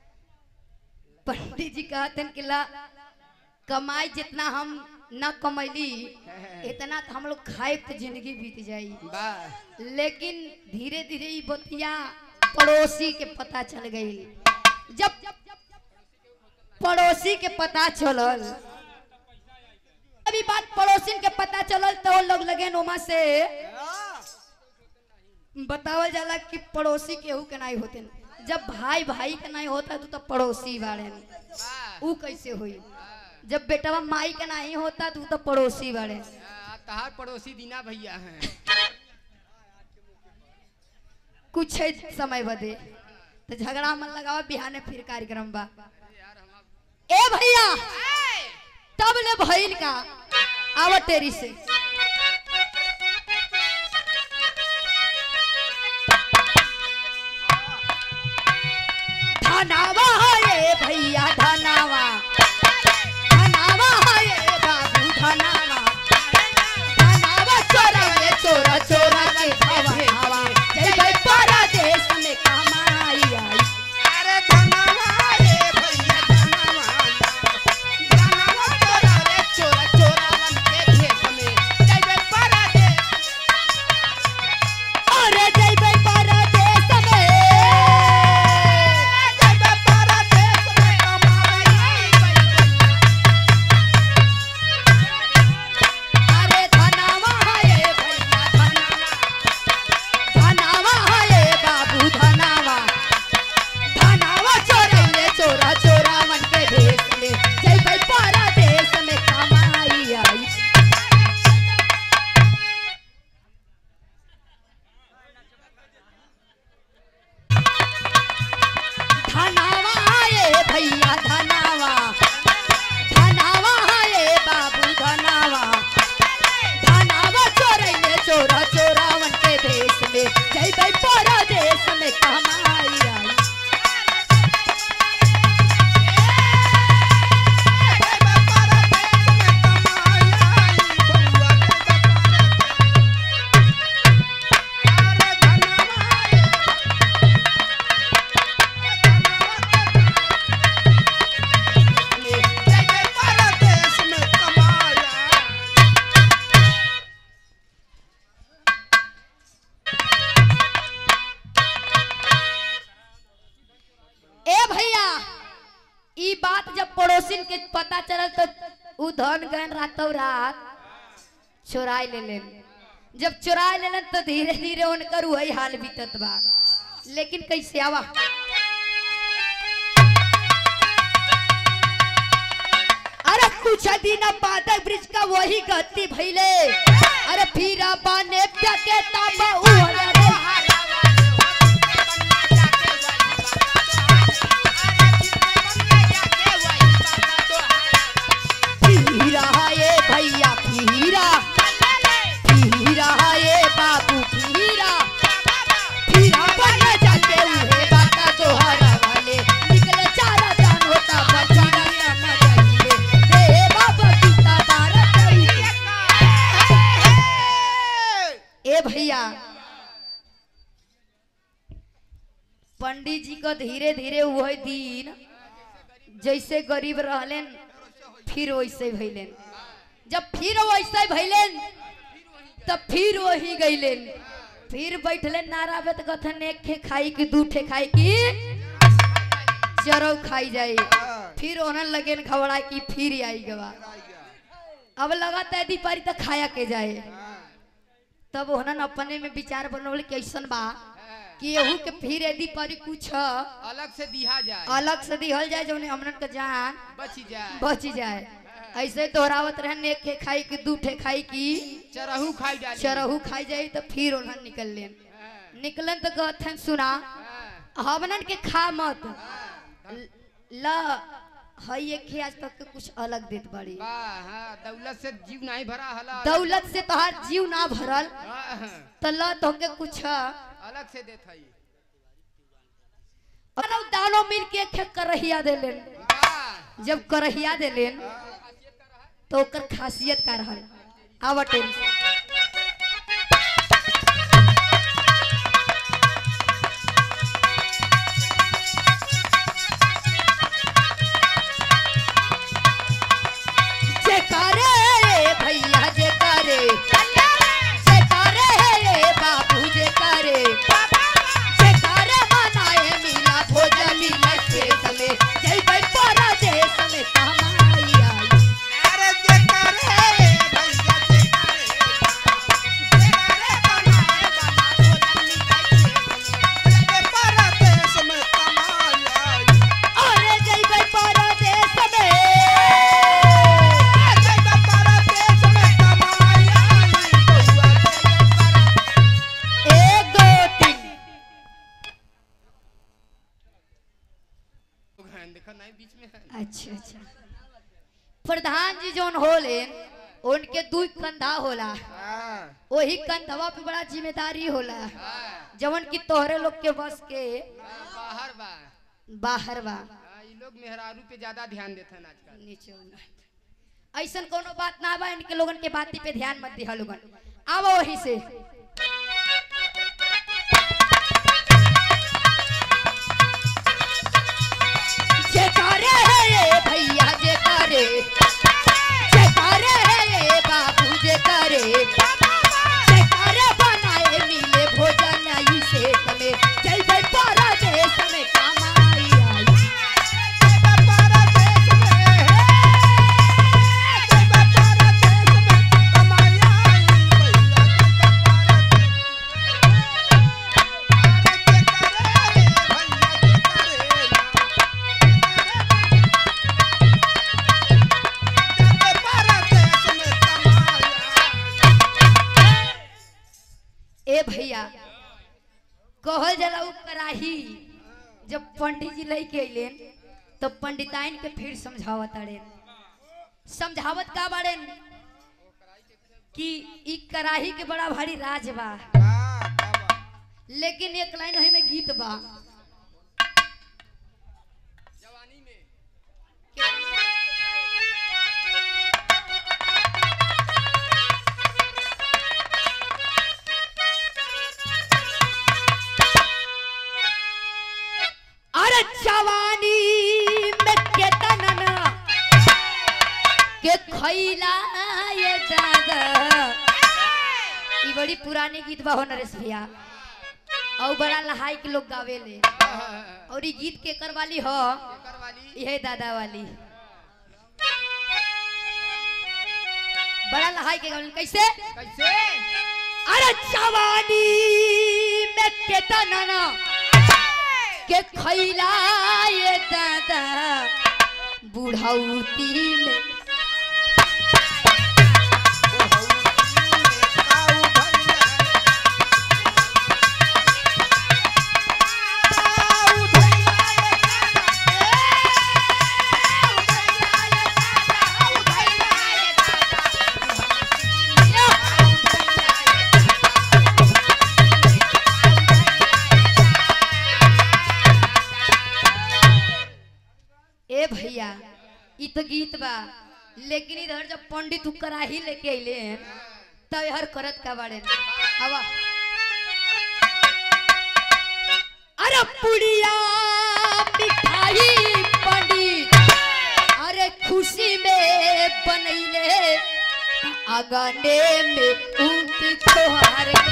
A: पंडित जी कहते कि ला कमाई जितना हम न कमैली इतना तो हम लोग खाए तो जिंदगी बीत जाई
B: वाह
A: लेकिन धीरे धीरे ये बतिया पड़ोसी के पता चल गई जब पड़ोसी के पता चलल अभी बात पड़ोसी के पता चलल तो वो लोग लगे नोमा से बतावल जाला कि पड़ोसी केहू के नहीं होते जब भाई भाई के नहीं होता तो, तो पड़ोसी बाड़े
B: वाह
A: ऊ कैसे हुई जब बेटवा माई के नहीं होता तो ऊ तो पड़ोसी बाड़े
B: आ, तहार पड़ोसी दीना भैया हैं
A: कुछ है समय बदे तो झगड़ा मन लगावा बिहाने फिर कार्यक्रम बा ए भैया तब ले भइल का आव टेरी से धनावा ये भैया धनावा धनावा ये बाबू धनावा धनावा चोरा ये चोरा चोरा के भवा जय भाई परदेश में कमाई आई
C: अरे धनवा रे भैया धनवा धनवा चोरा रे चोरा चोरावन के भेष में जइबे परदेश
A: अरे जय भाई परदेश में
C: जइबे परदेश में कमाई
A: अरे धनावा ये भैया धनावा धनावा ये बाबू धनावा धनावा चोरैले चोरा चोरावन के भेष में जय भाई परदेश में कमाई आई धनावा ये भैया धनावा धनावा ये बाबू धनावा धनावा चोरैले चोरा चोरावन के देश में जय भाई पोरा देश में कमाई आई
C: जइबे परदेश में कमाई आई बउआ जइबे परदेश अरे धनवा रे जइबे परदेश में कमाई आई
A: ए भैया ई बात जब पड़ोसिन के पता चलल तो उ धन गहन रातों रात चुराई ले लेन जब चुराई लेलन तो धीरे धीरे उनकर वही हाल बीतत बा लेकिन कैसे आवा अरे कुछ दिन बाद ब्रिज का वही गति भइले अरे फिर बाने प्याके ताबा उहले रे फिरा ये भैया फिरा फिरा ये बाबू फिरा फिरा बन जाते उहे बाता तोहरा वाले निकले चारा जान होता बचीरा समझ आइए हे बाबा सीता भारत ए भैया पंडित जी को धीरे धीरे वही दिन जैसे गरीब रहलेन फिर वैसे भैलेन जब फिर वैसे भैलेन तब फिर वही गईलेन फिर बैठले नारा बेत कथन एक खे खाई कि दू ठे खाई कि चरौ खाई जाए फिर ओनन लगेन घबरा कि फिर आई गवा अब लगाता यदि पारी तो खाया के जाए तब ओनन अपने में विचार बनवले कैसन बा कि एहू के फिर यदि पारी कुछ
B: अलग से दिहा जाए
A: अलग से दिहल जाए जौन हमनन के जान
B: बची जाए
A: बच जाए ऐसे तोहरावत रहन एक खे खाई कि दू ठे खाई कि
B: चरहू खाई डाली
A: चरहू खाई जाई तो फिर ओनहन निकल लेन निकलन तो कहथन सुना हमनन के खा मत ल हई एक खे आज तक के कुछ अलग देत बड़ी
B: वाह हाँ दौलत से जीव नहीं भरा हला
A: दौलत से तोहार जीव ना भरल
B: हाँ,
A: तो ल तोहके कुछ
B: अलग से देत हई
A: मानव दानो मिल के एक खे करहिया देलेन
B: वाह
A: जब करहिया देलेन तो ओकर खासियत का रहल आवटे जे करे भैया जे करे जे करे बाबू जे करे जे करे मनाए मिला भोजन मिला खेत में जय भाई परा देश में कमाई आई
C: अरे जे करे भैया जे करे जे करे बनाए बना भोजन निकाल के परदेश में कमाई आई
A: अरे जय भाई परा देश में
C: जइबे
A: प्रधान जी जोन होले उनके दू कंधा होला
B: हाँ,
A: वही कंधवा पे बड़ा जिम्मेदारी होला
B: हाँ,
A: जवन की तोहरे लोग के बस के
B: बाहर बा
A: बाहर बा
B: हाँ, ई लोग मेहरारू पे ज्यादा ध्यान देते हैं आजकल
A: नीचे होना। ऐसन कोनो बात ना बा इनके लोगन के बाती पे ध्यान मत दिहा लोगन आवो वही से जेकारे है ये भैया जेकारे जेकारे है ये बाबू जेकारे जेकारे बनाए मिले भोजन आई से तमे जय जय पारा देश में कमाई आई ए भैया कहल जला उ कराही जब पंडित जी लेके अइलेन तो पंडिताइन के फिर समझावत अड़े समझावत का बाड़े कि ई कराही के बड़ा भारी राज बा लेकिन एक लाइन ओही में गीत बा
B: जवानी में
A: अरे जवानी में केतन के खैला ये दादा ई बड़ी पुरानी गीत बा हो नरेश भैया और बड़ा लहाई के लोग गावेले
B: हाँ,
A: और ई गीत के कर वाली हो
B: एकर वाली
A: यह दादा वाली बड़ा लहाई के गावेले कैसे
B: कैसे
A: अरे जवानी में केतन के खैला ये दादा बुढ़ौती में ए भैया इ तो गीत बा लेकिन इधर जब पंडित उ कराही लेके अइले हैं, तब हर करत का बाड़े हवा अरे पुड़िया मिठाई पंडित अरे खुशी में बनैले अगने में ऊंट खोहार के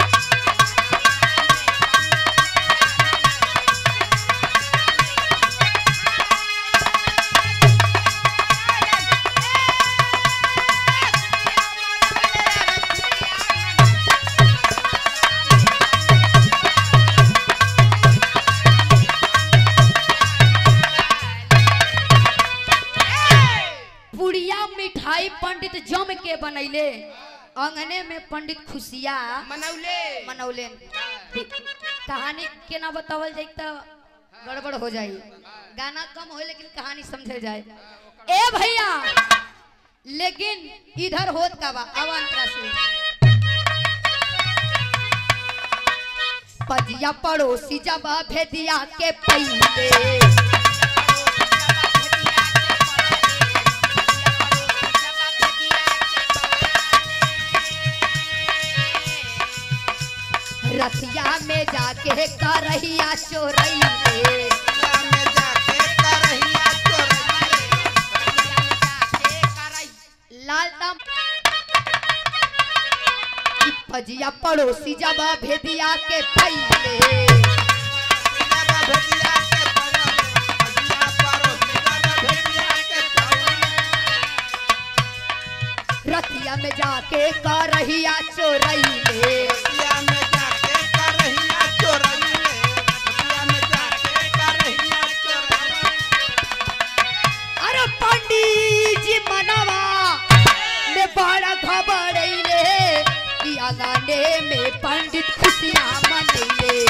A: पुड़िया मिठाई पंडित जम के बनैले अंगने में पंडित खुशिया
B: मनौले
A: मनौले कहानी केना बतावल जाए तो गड़बड़ हो जाई गाना कम हो लेकिन कहानी समझे जाए ए भैया लेकिन इधर होत का बा अवंतरा से पजिया पड़ोसी जब भेदिया के पहिले रतिया में जाके करहिया चोरैले लाल दाम फजिया पड़ोसी जब भेदिया के पहिले रतिया में जाके करहिया चोरैले अरे पंडित जी मनवा में बड़ा घबरैले कि आगाने में पंडित खुशियां मनैले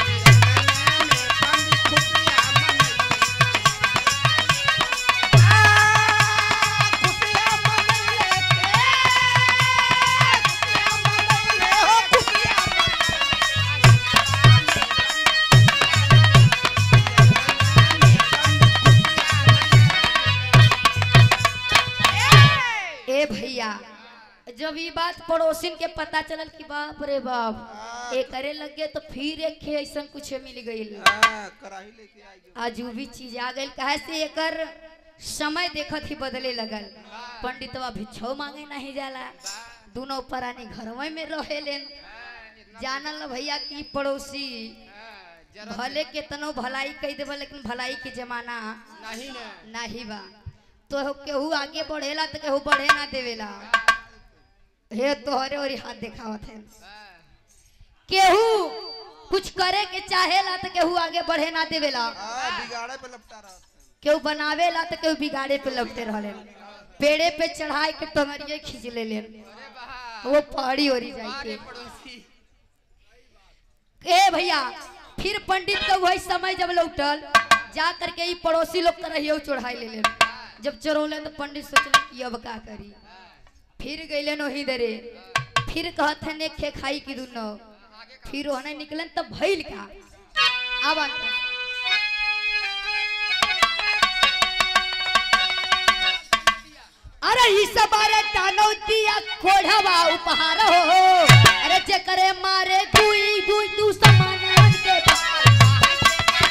A: ए भैया जब ये बात पड़ोसिन के पता चलल कि बाप रे बाप ए करे लगे तो फिर एक खे ऐसा कुछ मिल गई
C: हाँ, कराही लेके आई गई।
A: आज वो भी चीज आ गई कहे से एकर समय देखत ही बदले लगल पंडितवा भिक्षो मांगे नहीं जाला दोनों परानी घरवे में रहे लेन जानल न भैया की पड़ोसी भले केतनो भलाई कह देबा लेकिन भलाई के जमाना
B: नहीं ना
A: नहीं बा तो केहू आगे बढ़ेला तो केहू बढ़े ना देवेला हे तोहरे और हाथ देखावत है केहू कुछ करे के चाहेला तो केहू आगे बढ़े ना देवेला
C: हाँ, बिगाड़े पे लपटा रहा था।
A: केहू बनावेला तो केहू बिगाड़े पे लपटे रहले पेड़े पे चढ़ाई के टंगरिए खींच ले ले वो पहाड़ी ओरी जाई
B: अरे
A: के
B: पड़ोसी
A: ए भैया फिर पंडित का वही समय जब लौटल जा करके ई पड़ोसी लोग तरह ही चढ़ाई ले ले जब चढ़ौले तो पंडित सोचले कि अब का करी फिर गईले वही दरे फिर कहत है ने खे खाई की दुनो फिर ओहने निकलन तब भइल का अब अंत अरे ई सब अरे दानव दिया कोढ़वा उपहार हो अरे जे करे मारे दुई दुई दू समान के भार।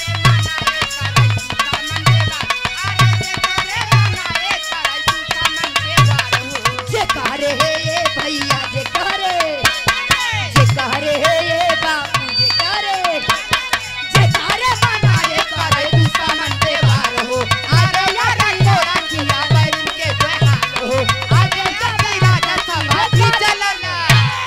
A: जे करे हे ये भैया जे करे जे करे हे ये बापू जे करे जे करे मना रे करे दू समान के भार हो आगे या रंगो रंगिया बैल के बहार हो आगे कभी राजा समाधि चलना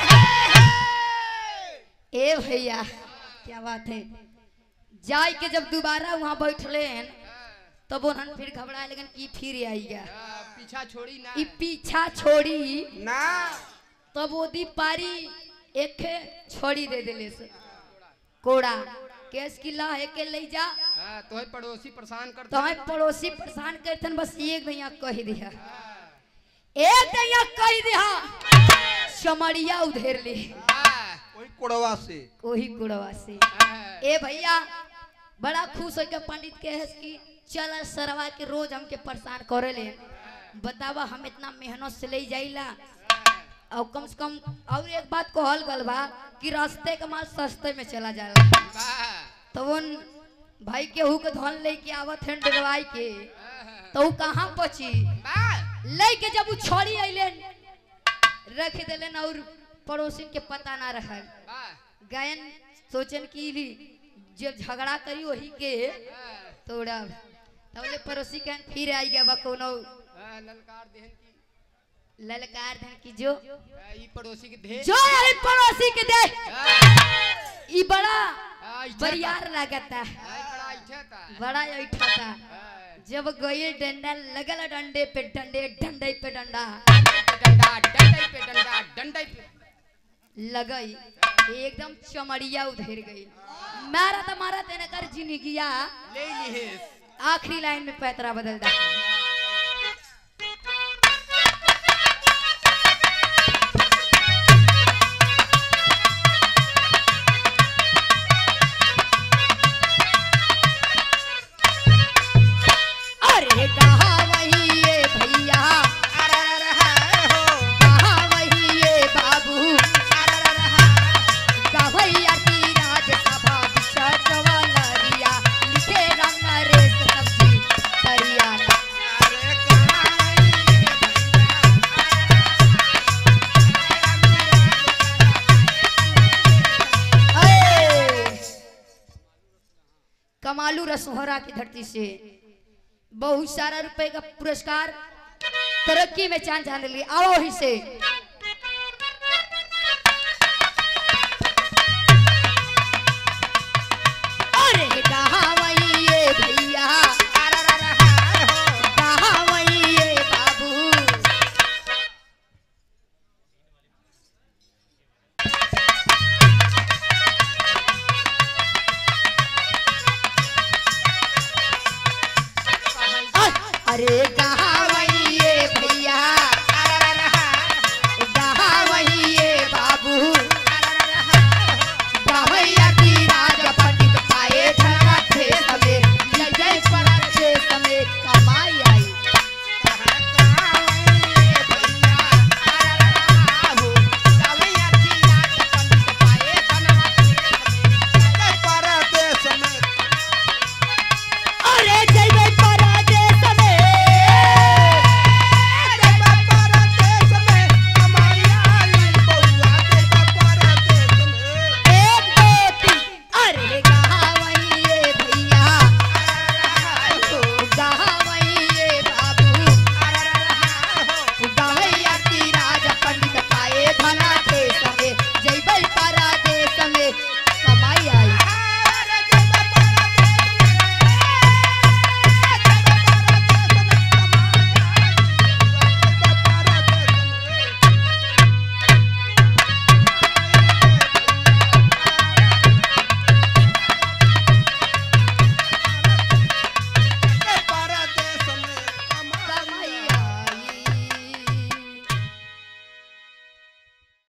A: ए भैया क्या बात है जाय के जब दोबारा वहाँ बैठले हैं तब उन्हन फिर घबराए लेकिन की फिर आई गया
B: पीछा छोड़ी ना
A: ई पीछा छोड़ी
C: ना
A: तब ओदी पारी एक छोड़ी दे दिले से कोड़ा केस की ला है के ले जा
B: हाँ, तोहे पड़ोसी परेशान करते
A: तो हमें पड़ोसी परेशान करतन बस एक भैया कह दिया एक भैया कह दिया चमड़िया उधेर ली
B: हाँ,
C: वही कोड़वा से
A: वही कुड़वा से
B: हाँ,
A: ए भैया बड़ा खुश होकर पंडित के है कि चल सरवा के रोज हमके परेशान करे ले बतावा हम इतना मेहनत से ले जाइला और कम से कम और एक बात कहल गल बा कि रास्ते का माल सस्ते में चला जाला
B: वाह,
A: तो उन भाई केहू के धन लेके आवत हैं डरवाई के तो ऊ कहाँ पची
B: वाह,
A: लेके जब ऊ छोड़ी अइले रख देलन और पड़ोसी के पता ना रहल
B: वाह,
A: गायन सोचन की भी जब झगड़ा करी वही के
B: हाँ,
A: तोड़ा तबले पड़ोसी कहन फिर आई गया बा कोनो
B: हाँ, ललकार देहन की
A: ललकार धन की जो
B: हाँ, ई पड़ोसी के ढेर
A: जो आई पड़ोसी के दे
B: हाँ,
A: ई बड़ा
B: हाँ, इच्छा
A: बरियार लगता
B: था। हाँ, बड़ा इच्छा था
A: बड़ा ऐठा था
B: हाँ,
A: जब गई डंडा लगल डंडे पे डंडे डंडे पे डंडा
B: डंडा डंडे पे डंडा डंडे पे
A: लगई एकदम चमड़िया उधर गई मारा तो मारा तेने कर जिंदगिया
B: ले ली
A: आखिरी लाइन में पैतरा बदल दा अरे कहा वही ये भैया कहा वही ये बाबू कवैया की राजसभा बिछट वालरिया लिखे रंग रेस सब्जी हरियाणा अये! कमालू रसोहरा की धरती से बहुत सारा रुपए का पुरस्कार तरक्की में चांद चांद लिए आओ ही से